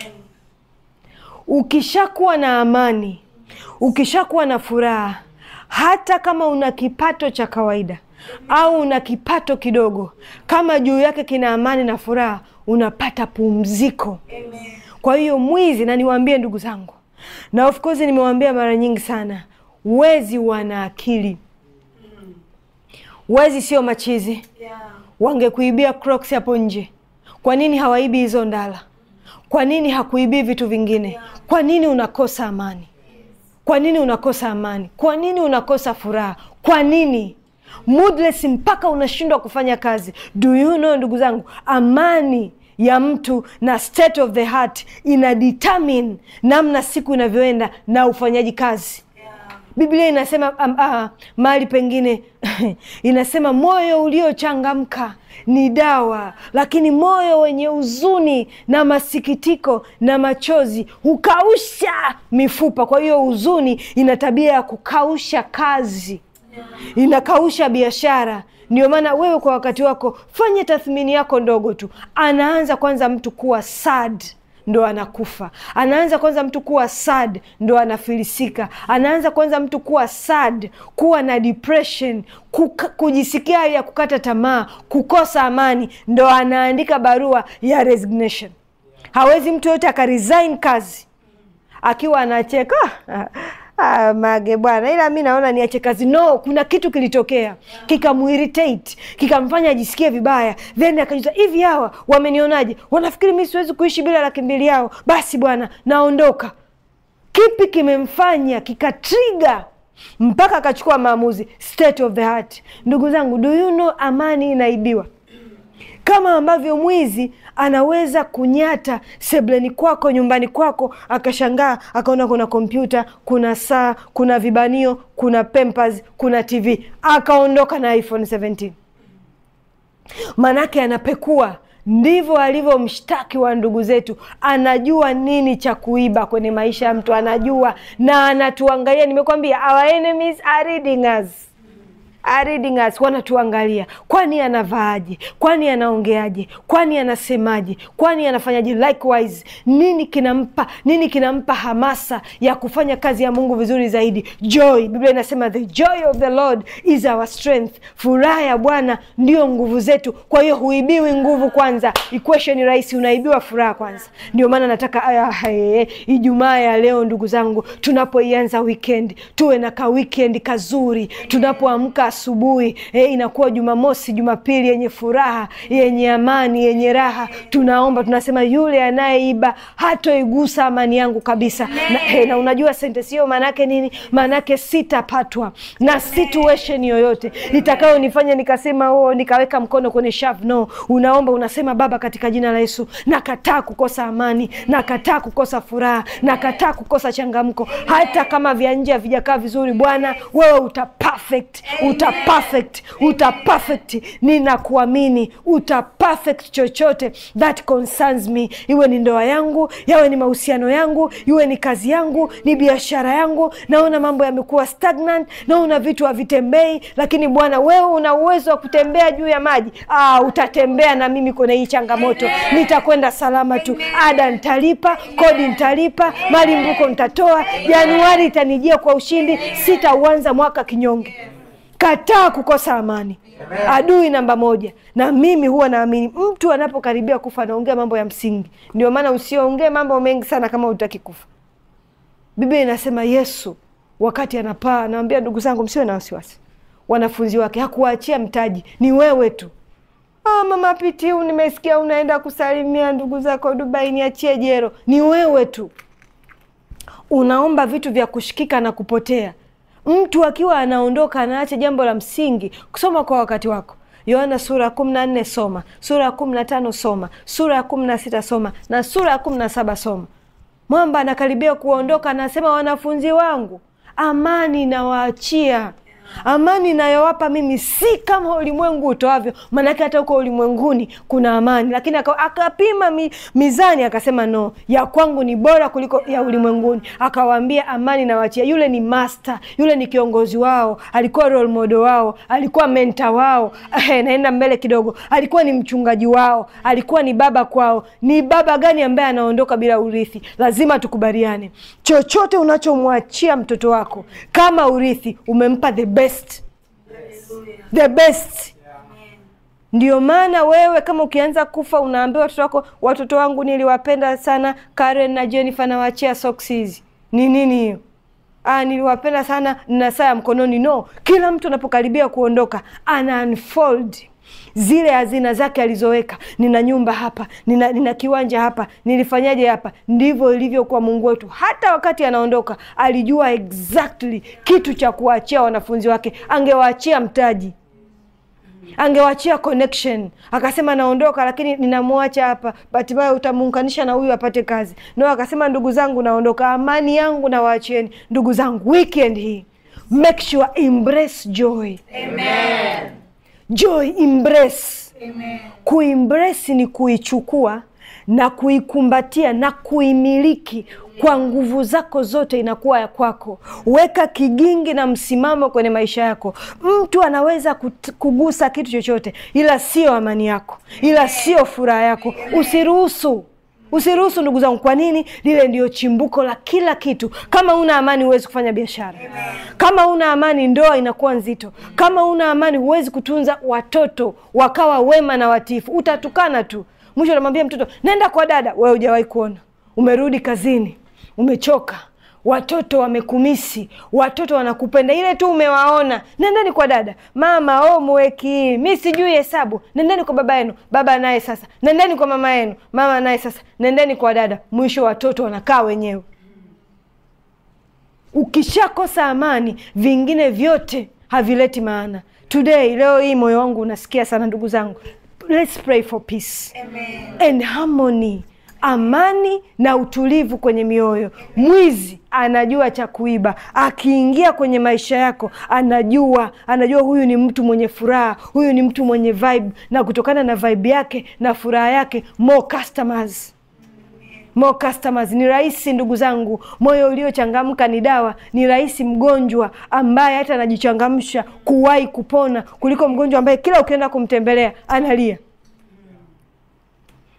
ukishakuwa na amani ukishakuwa na furaha hata kama una kipato cha kawaida au una kipato kidogo kama juu yake kina amani na furaha unapata pumziko kwa hiyo mwizi na niwaambie ndugu zangu na of course nimewaambia mara nyingi sana wezi wana akili wezi sio machizi wangekuibia Crocs hapo nje. Kwa nini hawaibi hizo ndala? Kwa nini hakuibii vitu vingine? Kwa nini unakosa amani? Kwa nini unakosa amani? Kwa nini unakosa furaha? Kwa nini moodless mpaka unashindwa kufanya kazi? Do you know, ndugu zangu, amani ya mtu na state of the heart ina determine namna siku inavyoenda na ufanyaji kazi. Biblia inasema um, uh, mahali pengine inasema moyo uliochangamka ni dawa, lakini moyo wenye huzuni na masikitiko na machozi hukausha mifupa. Kwa hiyo huzuni ina tabia ya kukausha kazi, inakausha biashara. Ndio maana wewe kwa wakati wako fanye tathmini yako ndogo tu. Anaanza kwanza mtu kuwa sad ndo anakufa. Anaanza kwanza mtu kuwa sad ndo anafilisika. Anaanza kwanza mtu kuwa sad, kuwa na depression, kuka, kujisikia hali ya kukata tamaa, kukosa amani, ndo anaandika barua ya resignation. Hawezi mtu yoyote akaresign kazi akiwa anacheka Ah, mage bwana, ila mi naona niache kazi. No, kuna kitu kilitokea kikamuiritate, kikamfanya ajisikie vibaya, then akajuta, hivi hawa wamenionaje? Wanafikiri mi siwezi kuishi bila laki mbili yao? Basi bwana, naondoka. Kipi kimemfanya kikatriga mpaka akachukua maamuzi? State of the heart. Ndugu zangu, do you know amani inaibiwa kama ambavyo mwizi anaweza kunyata sebleni kwako nyumbani kwako, akashangaa akaona kuna kompyuta, kuna saa, kuna vibanio, kuna Pampers, kuna TV, akaondoka na iPhone 17. Manake anapekua. Ndivyo alivyo mshtaki wa ndugu zetu, anajua nini cha kuiba kwenye maisha ya mtu, anajua na anatuangalia. Nimekwambia our enemies are reading us are reading us, wanatuangalia. Kwani anavaaje? Kwani anaongeaje? Kwani anasemaje? Kwani anafanyaje? Likewise, nini kinampa nini kinampa hamasa ya kufanya kazi ya Mungu vizuri zaidi? Joy. Biblia inasema the joy of the Lord is our strength, furaha ya Bwana ndio nguvu zetu. Kwa hiyo huibiwi nguvu kwanza, equation rahisi, unaibiwa furaha kwanza. Ndio maana nataka aya, hey, Ijumaa ya leo ndugu zangu, tunapoianza weekend tuwe na ka weekend kazuri, tunapoamka asubuhi e, inakuwa Jumamosi, Jumapili yenye furaha, yenye amani, yenye raha. Tunaomba tunasema, yule anayeiba hatoigusa amani yangu kabisa. Na, e, na unajua sentensi hiyo maana yake nini? Maana yake sitapatwa na situation yoyote itakayonifanya nikasema oh, nikaweka mkono kwenye shavu. No, unaomba unasema, Baba, katika jina la Yesu nakataa kukosa amani, nakataa kukosa furaha, nakataa kukosa changamko, hata kama vya nje havijakaa vizuri. Bwana wewe uta perfect, uta perfect, uta perfect. Ninakuamini uta perfect chochote that concerns me, iwe ni ndoa yangu, yawe ni mahusiano yangu, iwe ni kazi yangu, ni biashara yangu. Naona mambo yamekuwa stagnant, naona vitu havitembei, lakini Bwana wewe una uwezo wa kutembea juu ya maji. Ah, utatembea na mimi kwenye hii changamoto, nitakwenda salama tu. Ada nitalipa, kodi nitalipa, malimbuko nitatoa, Januari itanijia kwa ushindi, sitauanza mwaka kinyonge. Kataa kukosa amani, adui namba moja. Na mimi huwa naamini mtu anapokaribia kufa anaongea mambo ya msingi. Ndio maana usiongee mambo mengi sana kama hutaki kufa. Biblia inasema Yesu wakati anapaa anawambia, ndugu zangu, msiwe na wasiwasi. Wanafunzi wake hakuwaachia mtaji, ni wewe tu. Ah, mama Pitiu, nimesikia unaenda kusalimia ndugu zako Dubai, niachie jero. Ni wewe tu unaomba vitu vya kushikika na kupotea. Mtu akiwa anaondoka anaacha jambo la msingi, kusoma kwa wakati wako. Yohana sura ya kumi na nne soma, sura ya kumi na tano soma, sura ya kumi na sita soma na sura ya kumi na saba soma. Mwamba anakaribia kuondoka, anasema wanafunzi wangu, amani nawaachia amani inayowapa mimi si kama ulimwengu utoavyo. Maanake hata huko ulimwenguni kuna amani, lakini akapima mi, mizani akasema no, ya kwangu ni bora kuliko ya ulimwenguni. Akawaambia amani nawachia. Yule ni master, yule ni kiongozi wao, alikuwa role model wao, alikuwa mentor wao. Eh, naenda mbele kidogo, alikuwa ni mchungaji wao, alikuwa ni baba kwao. Ni baba gani ambaye anaondoka bila urithi? Lazima tukubaliane, chochote unachomwachia mtoto wako kama urithi, umempa the best. The best. Ndio maana wewe kama ukianza kufa unaambiwa watoto wako, watoto wangu niliwapenda sana Karen na Jennifer, nawaachia socks hizi. Ni nini hiyo? Ah, niliwapenda sana na saa ya mkononi. No, kila mtu anapokaribia kuondoka ana unfold zile hazina zake alizoweka. Nina nyumba hapa, nina, nina kiwanja hapa, nilifanyaje hapa. Ndivyo ilivyokuwa Mungu wetu. Hata wakati anaondoka alijua exactly kitu cha kuwaachia wanafunzi wake. Angewaachia mtaji, angewaachia connection. Akasema naondoka, lakini ninamwacha hapa, hatimaye utamuunganisha na huyu apate kazi. No, akasema ndugu zangu, naondoka, amani yangu nawaachieni. Ndugu zangu, weekend hii make sure embrace joy. Amen. Joy embrace. Amen. Kuembrace ni kuichukua na kuikumbatia na kuimiliki kwa nguvu zako zote, inakuwa ya kwako. Weka kigingi na msimamo kwenye maisha yako. Mtu anaweza kut- kugusa kitu chochote, ila sio amani yako, ila sio furaha yako. Usiruhusu Usiruhusu ndugu zangu. Kwa nini? Lile ndio chimbuko la kila kitu. Kama una amani, huwezi kufanya biashara. Kama una amani, ndoa inakuwa nzito. Kama una amani, huwezi kutunza watoto wakawa wema na watifu. Utatukana tu, mwisho unamwambia mtoto nenda kwa dada. Wewe hujawahi kuona, umerudi kazini, umechoka watoto wamekumisi, watoto wanakupenda, ile tu umewaona. Nendeni kwa dada. Mama homework, mi sijui hesabu. Nendeni kwa baba yenu, baba naye sasa. Nendeni kwa mama yenu, mama naye sasa. Nendeni kwa dada. Mwisho watoto wanakaa wenyewe. Ukishakosa amani, vingine vyote havileti maana. Today, leo hii moyo wangu unasikia sana, ndugu zangu, let's pray for peace and harmony amani na utulivu kwenye mioyo. Mwizi anajua cha kuiba, akiingia kwenye maisha yako anajua, anajua huyu ni mtu mwenye furaha, huyu ni mtu mwenye vibe, na kutokana na vibe yake na furaha yake, more customers more customers. Ni rahisi ndugu zangu, moyo uliochangamka ni dawa. Ni rahisi mgonjwa ambaye hata anajichangamsha kuwahi kupona kuliko mgonjwa ambaye kila ukienda kumtembelea analia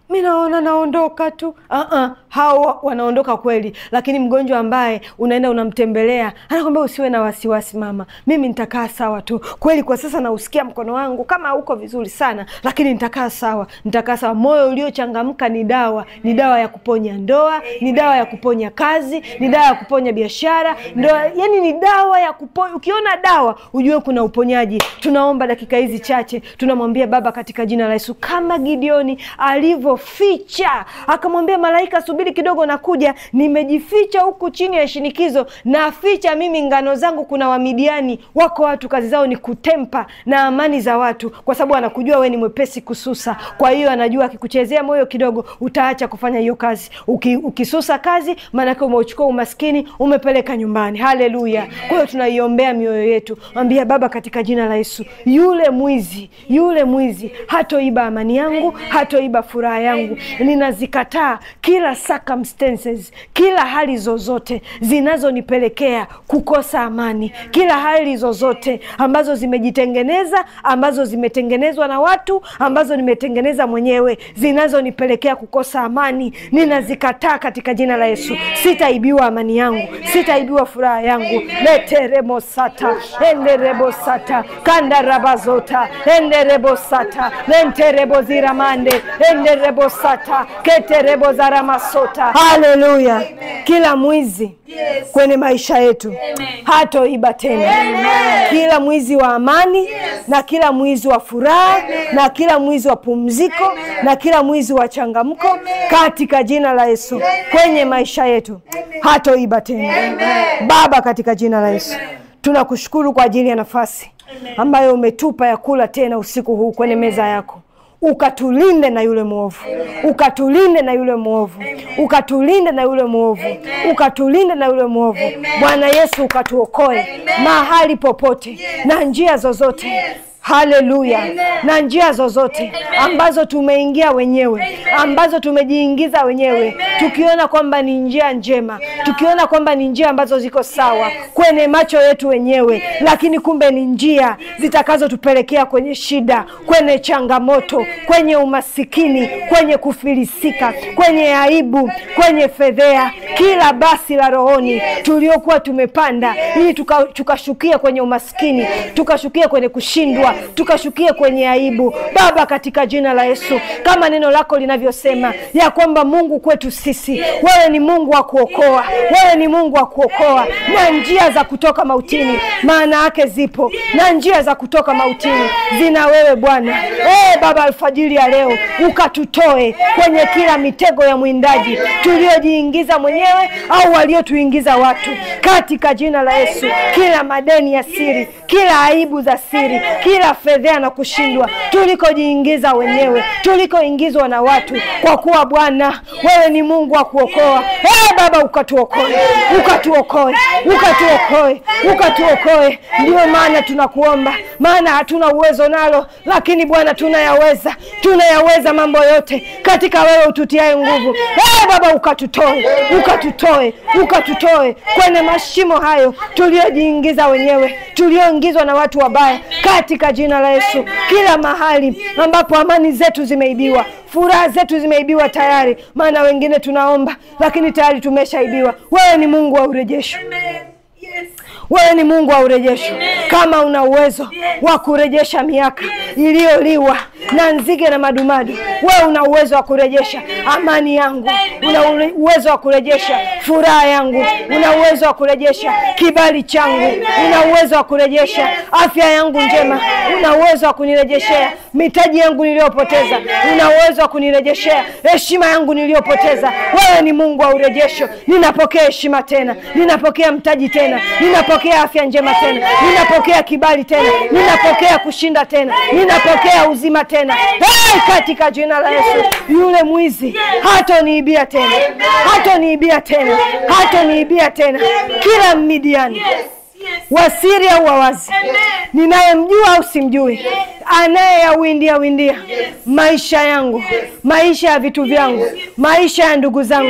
mi naona naondoka tu. Uh-uh. Hao wanaondoka kweli, lakini mgonjwa ambaye unaenda unamtembelea anakwambia usiwe na wasiwasi mama, mimi nitakaa sawa tu. Kweli kwa sasa nausikia mkono wangu kama hauko vizuri sana, lakini nitakaa sawa, nitakaa sawa. Moyo uliochangamka ni dawa, ni dawa ya kuponya ndoa, ni dawa ya kuponya kazi, ni dawa ya kuponya biashara, ndoa, yani ni dawa ya kuponya. Ukiona dawa ujue kuna uponyaji. Tunaomba dakika hizi chache, tunamwambia Baba katika jina la Yesu, kama Gideoni alivyoficha akamwambia malaika, subiri kidogo, nakuja, nimejificha huku chini ya shinikizo, naficha mimi ngano zangu. Kuna Wamidiani wako watu kazi zao ni kutempa na amani za watu, kwa sababu anakujua we ni mwepesi kususa. Kwa hiyo anajua akikuchezea moyo kidogo, utaacha kufanya hiyo kazi. Uki, ukisusa kazi, maanake umeuchukua umaskini umepeleka nyumbani. Haleluya! Kwa hiyo tunaiombea mioyo yetu, mwambia Baba katika jina la Yesu, yule mwizi, yule mwizi hatoiba amani yangu, hatoiba furaha yangu. Ninazikataa kila circumstances, kila hali zozote zinazonipelekea kukosa amani, kila hali zozote ambazo zimejitengeneza, ambazo zimetengenezwa na watu, ambazo nimetengeneza mwenyewe, zinazonipelekea kukosa amani, ninazikataa katika jina la Yesu. Sitaibiwa amani yangu, sitaibiwa furaha yangu. leteremosata enderebosata kandarabazota enderebosata lentereboziramande enderebosata keterebozaramasota. Haleluya! Kila mwizi kwenye maisha yetu hatoiba tena. Kila mwizi wa amani na kila mwizi wa furaha na kila mwizi wa pumziko na kila mwizi wa changamko katika jina la Yesu kwenye maisha yetu hatoiba tena. Baba, katika jina la Yesu tunakushukuru kwa ajili ya nafasi ambayo umetupa ya kula tena usiku huu kwenye meza yako ukatulinde na yule mwovu, ukatulinde na yule mwovu, ukatulinde na yule mwovu, ukatulinde na yule mwovu. Bwana Yesu, ukatuokoe mahali popote na njia zozote Haleluya! Na njia zozote ambazo tumeingia wenyewe, ambazo tumejiingiza wenyewe, tukiona kwamba ni njia njema, tukiona kwamba ni njia ambazo ziko sawa kwenye macho yetu wenyewe, lakini kumbe ni njia zitakazotupelekea kwenye shida, kwenye changamoto, kwenye umasikini, kwenye kufilisika, kwenye aibu, kwenye fedhea, kila basi la rohoni tuliokuwa tumepanda ili tukashukia tuka kwenye umaskini, tukashukia kwenye kushindwa tukashukie kwenye aibu. Baba, katika jina la Yesu, kama neno lako linavyosema ya kwamba Mungu kwetu sisi, wewe ni Mungu wa kuokoa, wewe ni Mungu wa kuokoa, na njia za kutoka mautini maana yake zipo, na njia za kutoka mautini zina wewe Bwana. E Baba, alfajiri ya leo ukatutoe kwenye kila mitego ya mwindaji tuliojiingiza mwenyewe au waliotuingiza watu, katika jina la Yesu, kila madeni ya siri, kila aibu za siri, kila fedhea na kushindwa tulikojiingiza wenyewe, tulikoingizwa na watu, kwa kuwa Bwana wewe ni Mungu wa kuokoa. Hey, Baba ukatuokoe, ukatuokoe, ukatuokoe, ukatuokoe. Ndio maana tunakuomba, maana hatuna uwezo nalo, lakini Bwana tunayaweza, tunayaweza mambo yote katika wewe ututiaye nguvu. Hey, Baba ukatutoe, ukatutoe, ukatutoe kwenye mashimo hayo tuliojiingiza wenyewe, tulioingizwa na watu wabaya katika jina la Yesu, kila mahali ambapo amani zetu zimeibiwa, furaha zetu zimeibiwa tayari, maana wengine tunaomba lakini tayari tumeshaibiwa. Wewe ni Mungu wa urejesho. Wewe ni Mungu wa urejesho. Kama una uwezo wa kurejesha miaka iliyoliwa na nzige na madumadu, wewe una uwezo wa kurejesha amani yangu, una uwezo wa kurejesha furaha yangu, una uwezo wa kurejesha kibali changu, una uwezo wa kurejesha afya yangu njema, una uwezo wa kunirejeshea mitaji yangu niliyopoteza, una uwezo wa kunirejeshea heshima yangu niliyopoteza. Wewe ni Mungu wa urejesho. Ninapokea heshima tena, ninapokea mtaji tena, ninapokea afya njema tena, ninapokea kibali tena, ninapokea kushinda tena, ninapokea uzima tena. Hey, katika jina la Yesu, yule mwizi hatoniibia tena, hatoniibia tena, hatoniibia tena. Kila Midiani wasiri au wawazi, ninayemjua au simjui, anayeyawindia windia maisha yangu, maisha ya vitu vyangu, maisha ya ndugu zangu,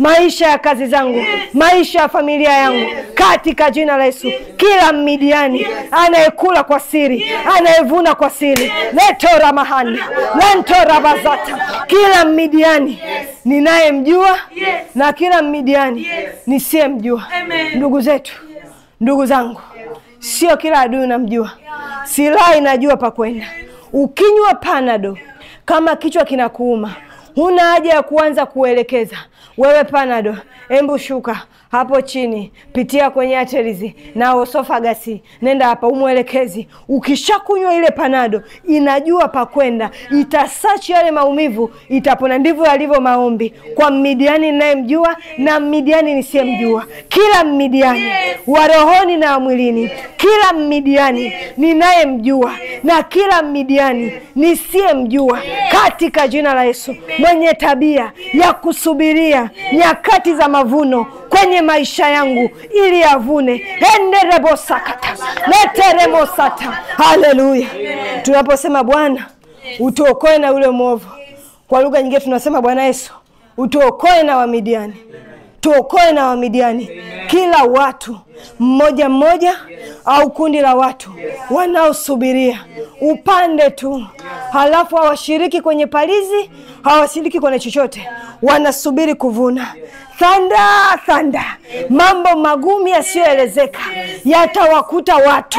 maisha ya kazi zangu, maisha ya familia yangu, katika jina la Yesu. Kila Midiani anayekula kwa siri, anayevuna kwa siri, letora mahanda lentora bazata, kila Midiani ninayemjua na kila Midiani nisiyemjua. Ndugu zetu, ndugu zangu, sio kila adui unamjua. Silaha inajua pa kwenda. Ukinywa panado kama kichwa kinakuuma, huna haja ya kuanza kuelekeza wewe. Panado, embu shuka hapo chini, pitia kwenye atelizi na osofagasi, nenda hapa, umwelekezi. Ukishakunywa ile panado, inajua pa kwenda, itasachi yale maumivu, itapona. Ndivyo yalivyo maombi kwa Midiani ninayemjua na Midiani nisiyemjua, kila Midiani wa rohoni na mwilini, kila Midiani ninayemjua na kila Midiani nisiyemjua, katika jina la Yesu, mwenye tabia ya kusubiria nyakati za mavuno kwenye maisha yangu ili avune enderebosakata leteremosata. Haleluya! Tunaposema Bwana utuokoe na yule mwovu, kwa lugha nyingine tunasema Bwana Yesu utuokoe na Wamidiani, tuokoe na Wamidiani. Kila watu mmoja mmoja au kundi la watu wanaosubiria upande tu, halafu hawashiriki kwenye palizi, hawashiriki kwenye chochote, wanasubiri kuvuna. Thanda thanda, mambo magumu yasiyoelezeka yatawakuta watu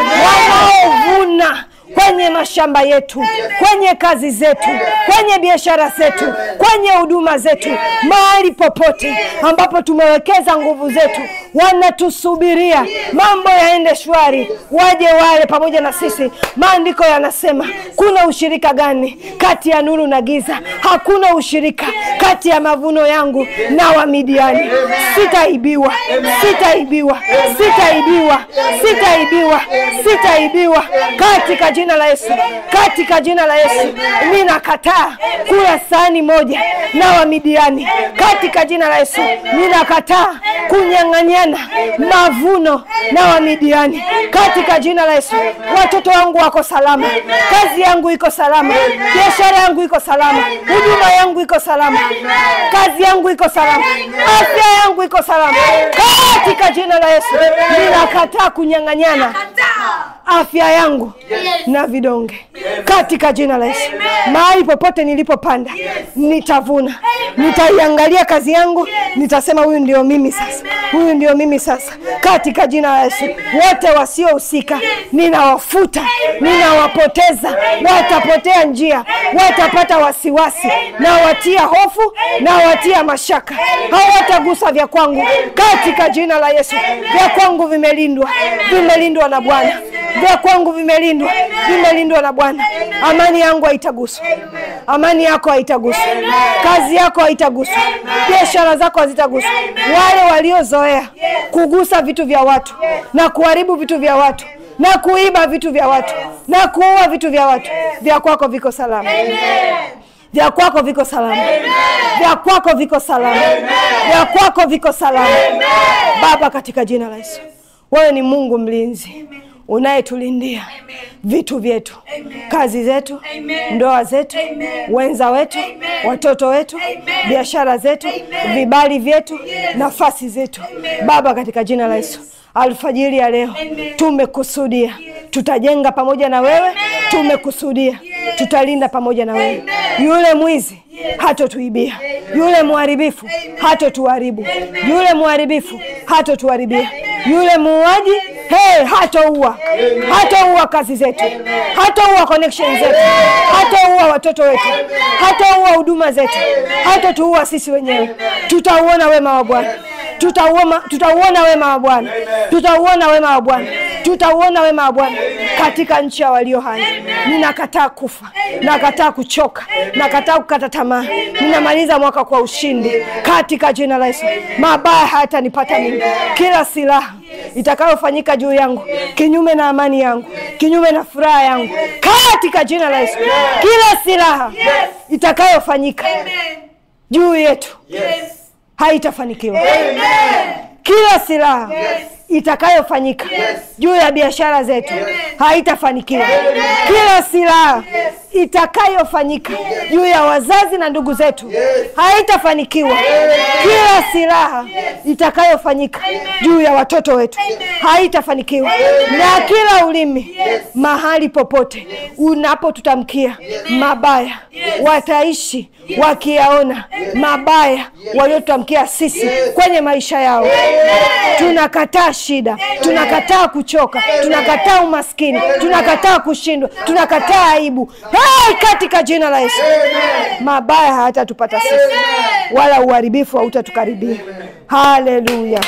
wanaovuna kwenye mashamba yetu, kwenye kazi zetu, kwenye biashara zetu, kwenye huduma zetu, mahali popote ambapo tumewekeza nguvu zetu, wanatusubiria mambo yaende shwari, waje wale pamoja na sisi. Maandiko yanasema kuna ushirika gani kati ya nuru na giza? Hakuna ushirika kati ya mavuno yangu na Wamidiani. Sitaibiwa, sitaibiwa, sitaibiwa, sitaibiwa, sitaibiwa katika jina la Yesu, katika jina la Yesu. Ninakataa kula sahani moja na Wamidiani katika jina la Yesu. Ninakataa kunyang'anyana mavuno na Wamidiani katika jina la Yesu. Watoto wangu wako salama, kazi yangu iko salama, biashara yangu iko salama, huduma yangu iko salama, kazi yangu iko salama, afya yangu iko salama katika jina la Yesu. Ninakataa kunyang'anyana afya yangu na vidonge katika jina la Yesu. Mahali popote nilipopanda nitavuna, nitaiangalia kazi yangu, nitasema huyu ndio mimi sasa, huyu ndio mimi sasa, katika jina la Yesu. Wote wasiohusika ninawafuta, ninawapoteza, watapotea njia, watapata wasiwasi, na watia hofu na watia mashaka, hawatagusa vya kwangu katika jina la Yesu. Vya kwangu vimelindwa, vimelindwa na Bwana vya kwangu vimelindwa, vimelindwa na Bwana. Amani yangu haitaguswa, amani yako haitaguswa, kazi yako haitaguswa, biashara zako hazitaguswa. Wale waliozoea kugusa vitu vya watu na kuharibu vitu vya watu na kuiba vitu vya watu na kuua vitu vya watu, vya kwako viko salama vya kwako viko salama, vya kwako viko salama, vya kwako viko salama. Baba, katika jina la Yesu, wewe ni Mungu mlinzi unayetulindia vitu vyetu, kazi zetu, ndoa zetu, wenza wetu, watoto wetu, biashara zetu, vibali vyetu, nafasi zetu. Baba, katika jina la Yesu, alfajiri ya leo tumekusudia tutajenga pamoja na wewe, tumekusudia tutalinda pamoja na wewe. Yule mwizi hatotuibia, yule mharibifu hatotuharibu, yule mharibifu hatotuharibia, yule muuaji hey, hatoua, hatoua kazi zetu, hatoua connection zetu, hatoua watoto wetu, hatoua huduma zetu, hatotuua sisi wenyewe. Tutauona wema wa Bwana, tutauona tutauona wema wa Bwana, tutauona wema wa Bwana, tutauona wema wa Bwana katika nchi ya walio hai. Ninakataa kufa, nakataa kuchoka, nakataa kukata tamaa. Ninamaliza mwaka kwa ushindi katika jina la Yesu. Mabaya hayatanipata mimi. Kila silaha itakayofanyika juu yangu kinyume na amani yangu, kinyume na furaha yangu, katika jina la Yesu, kila silaha itakayofanyika juu yetu haitafanikiwa. Kila silaha itakayofanyika juu ya biashara zetu haitafanikiwa. Kila silaha itakayofanyika juu ya wazazi na ndugu zetu haitafanikiwa. Kila silaha itakayofanyika juu ya watoto wetu haitafanikiwa, na kila ulimi mahali popote unapotutamkia mabaya wataishi wakiyaona mabaya waliotutamkia sisi kwenye maisha yao. Tunakataa shida, tunakataa kuchoka, tunakataa umaskini, tunakataa kushindwa, tunakataa aibu hey, katika jina la Yesu. Mabaya hayatatupata sisi, wala uharibifu hautatukaribia. Haleluya,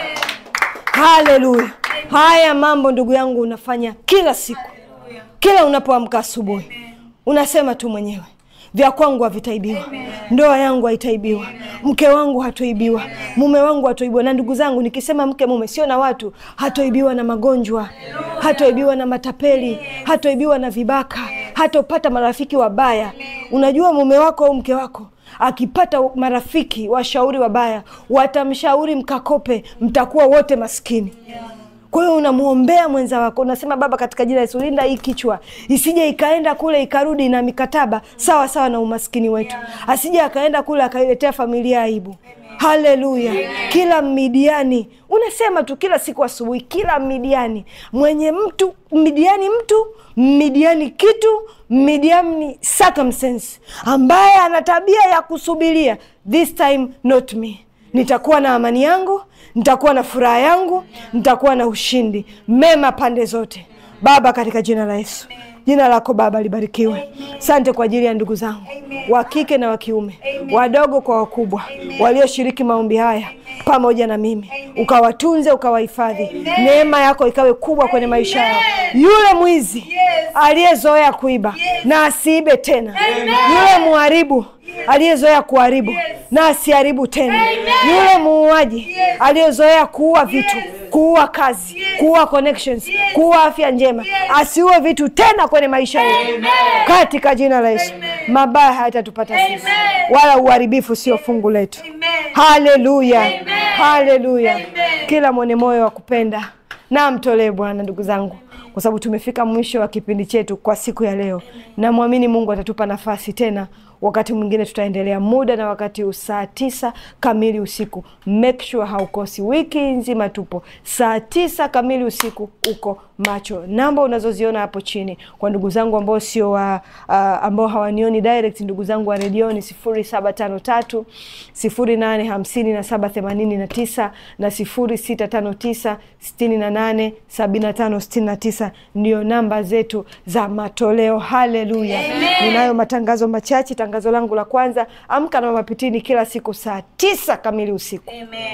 haleluya. Haya mambo ndugu yangu unafanya kila siku, kila unapoamka asubuhi unasema tu mwenyewe vya kwangu havitaibiwa, ndoa yangu haitaibiwa, mke wangu hatoibiwa, mume wangu hatoibiwa. Na ndugu zangu, nikisema mke mume, sio na watu, hatoibiwa na magonjwa, hatoibiwa na matapeli, hatoibiwa na vibaka, hatopata marafiki wabaya. Unajua mume wako au mke wako akipata marafiki washauri wabaya, watamshauri mkakope, mtakuwa wote maskini. Kwa hiyo unamwombea mwenza wako, unasema Baba, katika jina la Yesu, linda hii kichwa isije ikaenda kule ikarudi na mikataba sawa sawa na umaskini wetu, asije akaenda kule akailetea familia aibu. Haleluya! Kila Midiani unasema tu kila siku asubuhi, kila Midiani mwenye mtu Midiani mtu Midiani kitu Midiani circumstance, ambaye ana tabia ya kusubiria, this time not me nitakuwa na amani yangu, nitakuwa na furaha yangu, nitakuwa na ushindi mema pande zote. Baba, katika jina la Yesu, jina lako Baba libarikiwe. Asante kwa ajili ya ndugu zangu wa kike na wa kiume, wadogo kwa wakubwa, walioshiriki maombi haya pamoja na mimi, ukawatunze, ukawahifadhi, neema yako ikawe kubwa kwenye maisha yao. Yule mwizi aliyezoea kuiba na asiibe tena, yule mharibu aliyezoea kuharibu na asiharibu tena, yule muuaji aliyezoea kuua vitu, kuua kazi, kuua connections, kuua afya njema, asiue vitu tena kwenye maisha yetu, katika jina la Yesu. Mabaya hayatatupata sisi, wala uharibifu sio fungu letu. Haleluya, haleluya! Kila mwenye moyo wa kupenda na mtolee Bwana, ndugu zangu kwa sababu tumefika mwisho wa kipindi chetu kwa siku ya leo. Namwamini Mungu atatupa nafasi tena, wakati mwingine tutaendelea. Muda na wakati huu saa tisa kamili usiku, make sure haukosi. Wiki nzima tupo saa tisa kamili usiku, uko macho. Namba unazoziona hapo chini kwa ndugu zangu ambao sio wa uh, ambao hawanioni direct, ndugu zangu wa redioni sifuri saba tano tatu sifuri nane hamsini na saba themanini na tisa na sifuri sita tano tisa sitini na nane sabini na tano sitini na tisa ndio namba zetu za matoleo. Haleluya! Ninayo matangazo machache. Tangazo langu la kwanza, amka na Mama Pitini kila siku saa tisa kamili usiku.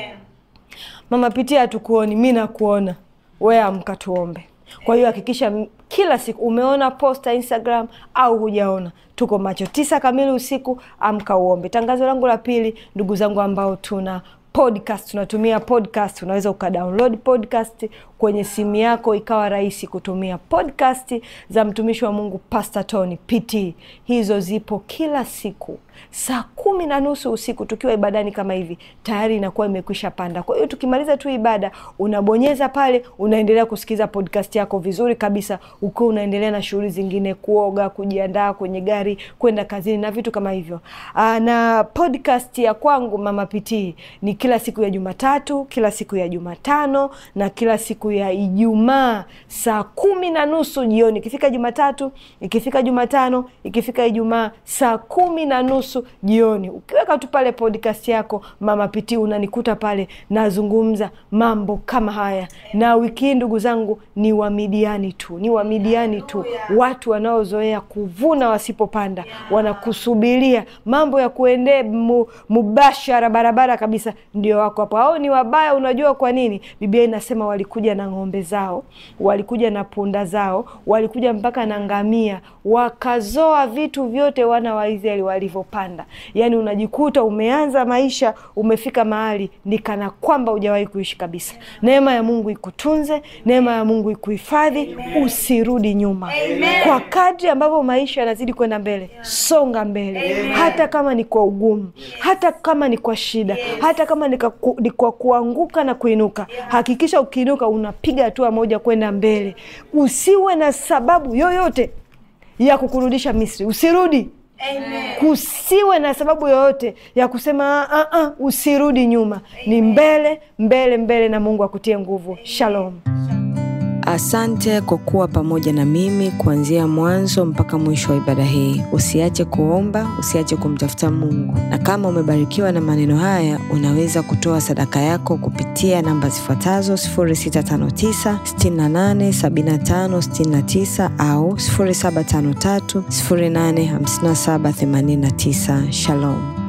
Mama Pitia hatukuoni, mi nakuona we, amka tuombe. Kwa hiyo hakikisha kila siku umeona posta Instagram au hujaona, tuko macho tisa kamili usiku, amka uombe. Tangazo langu la pili, ndugu zangu ambao tuna podcast tunatumia podcast, unaweza ukadownload podcast kwenye simu yako ikawa rahisi kutumia podcast za mtumishi wa Mungu Pastor Tony PT. Hizo zipo kila siku saa kumi na nusu usiku tukiwa ibadani kama hivi, tayari inakuwa imekwisha panda. Kwa hiyo tukimaliza tu ibada, unabonyeza pale, unaendelea kusikiza podcast yako vizuri kabisa, ukiwa unaendelea na shughuli zingine, kuoga, kujiandaa kwenye gari, kwenda kazini na vitu kama hivyo. Aa, na podcast ya kwangu Mama PT ni kila siku ya Jumatatu, kila siku ya Jumatano na kila siku ya Ijumaa saa kumi na nusu jioni. Ikifika Jumatatu, ikifika Jumatano, ikifika Ijumaa saa kumi na nusu jioni. Ukiweka tu pale podcast yako Mama Piti, unanikuta pale nazungumza mambo kama haya. Na wiki hii ndugu zangu, ni Wamidiani tu, ni Wamidiani tu, watu wanaozoea kuvuna wasipopanda, wanakusubiria mambo ya kuendee mu, mubashara barabara kabisa, ndio wako hapo. Au ni wabaya. Unajua kwa nini? Biblia inasema walikuja na ng'ombe zao, walikuja na punda zao, walikuja mpaka na ngamia, wakazoa vitu vyote wana wa Israeli walivyopanda. Yaani unajikuta umeanza maisha, umefika mahali ni kana kwamba hujawahi kuishi kabisa. Neema ya Mungu ikutunze, neema ya Mungu ikuhifadhi, usirudi nyuma. Kwa kadri ambavyo maisha yanazidi kwenda mbele, songa mbele, hata kama ni kwa ugumu, hata kama ni kwa shida, hata kama kama ni kaku- ni kwa kuanguka na kuinuka, hakikisha ukiinuka unapiga hatua moja kwenda mbele. Usiwe na sababu yoyote ya kukurudisha Misri, usirudi. Kusiwe na sababu yoyote ya kusema "Ah, ah, usirudi nyuma. Ni mbele mbele mbele, na Mungu akutie nguvu. Shalom. Asante kwa kuwa pamoja na mimi kuanzia mwanzo mpaka mwisho wa ibada hii. Usiache kuomba, usiache kumtafuta Mungu, na kama umebarikiwa na maneno haya, unaweza kutoa sadaka yako kupitia namba zifuatazo 0659 68 75 69 au 0753 085789. Shalom.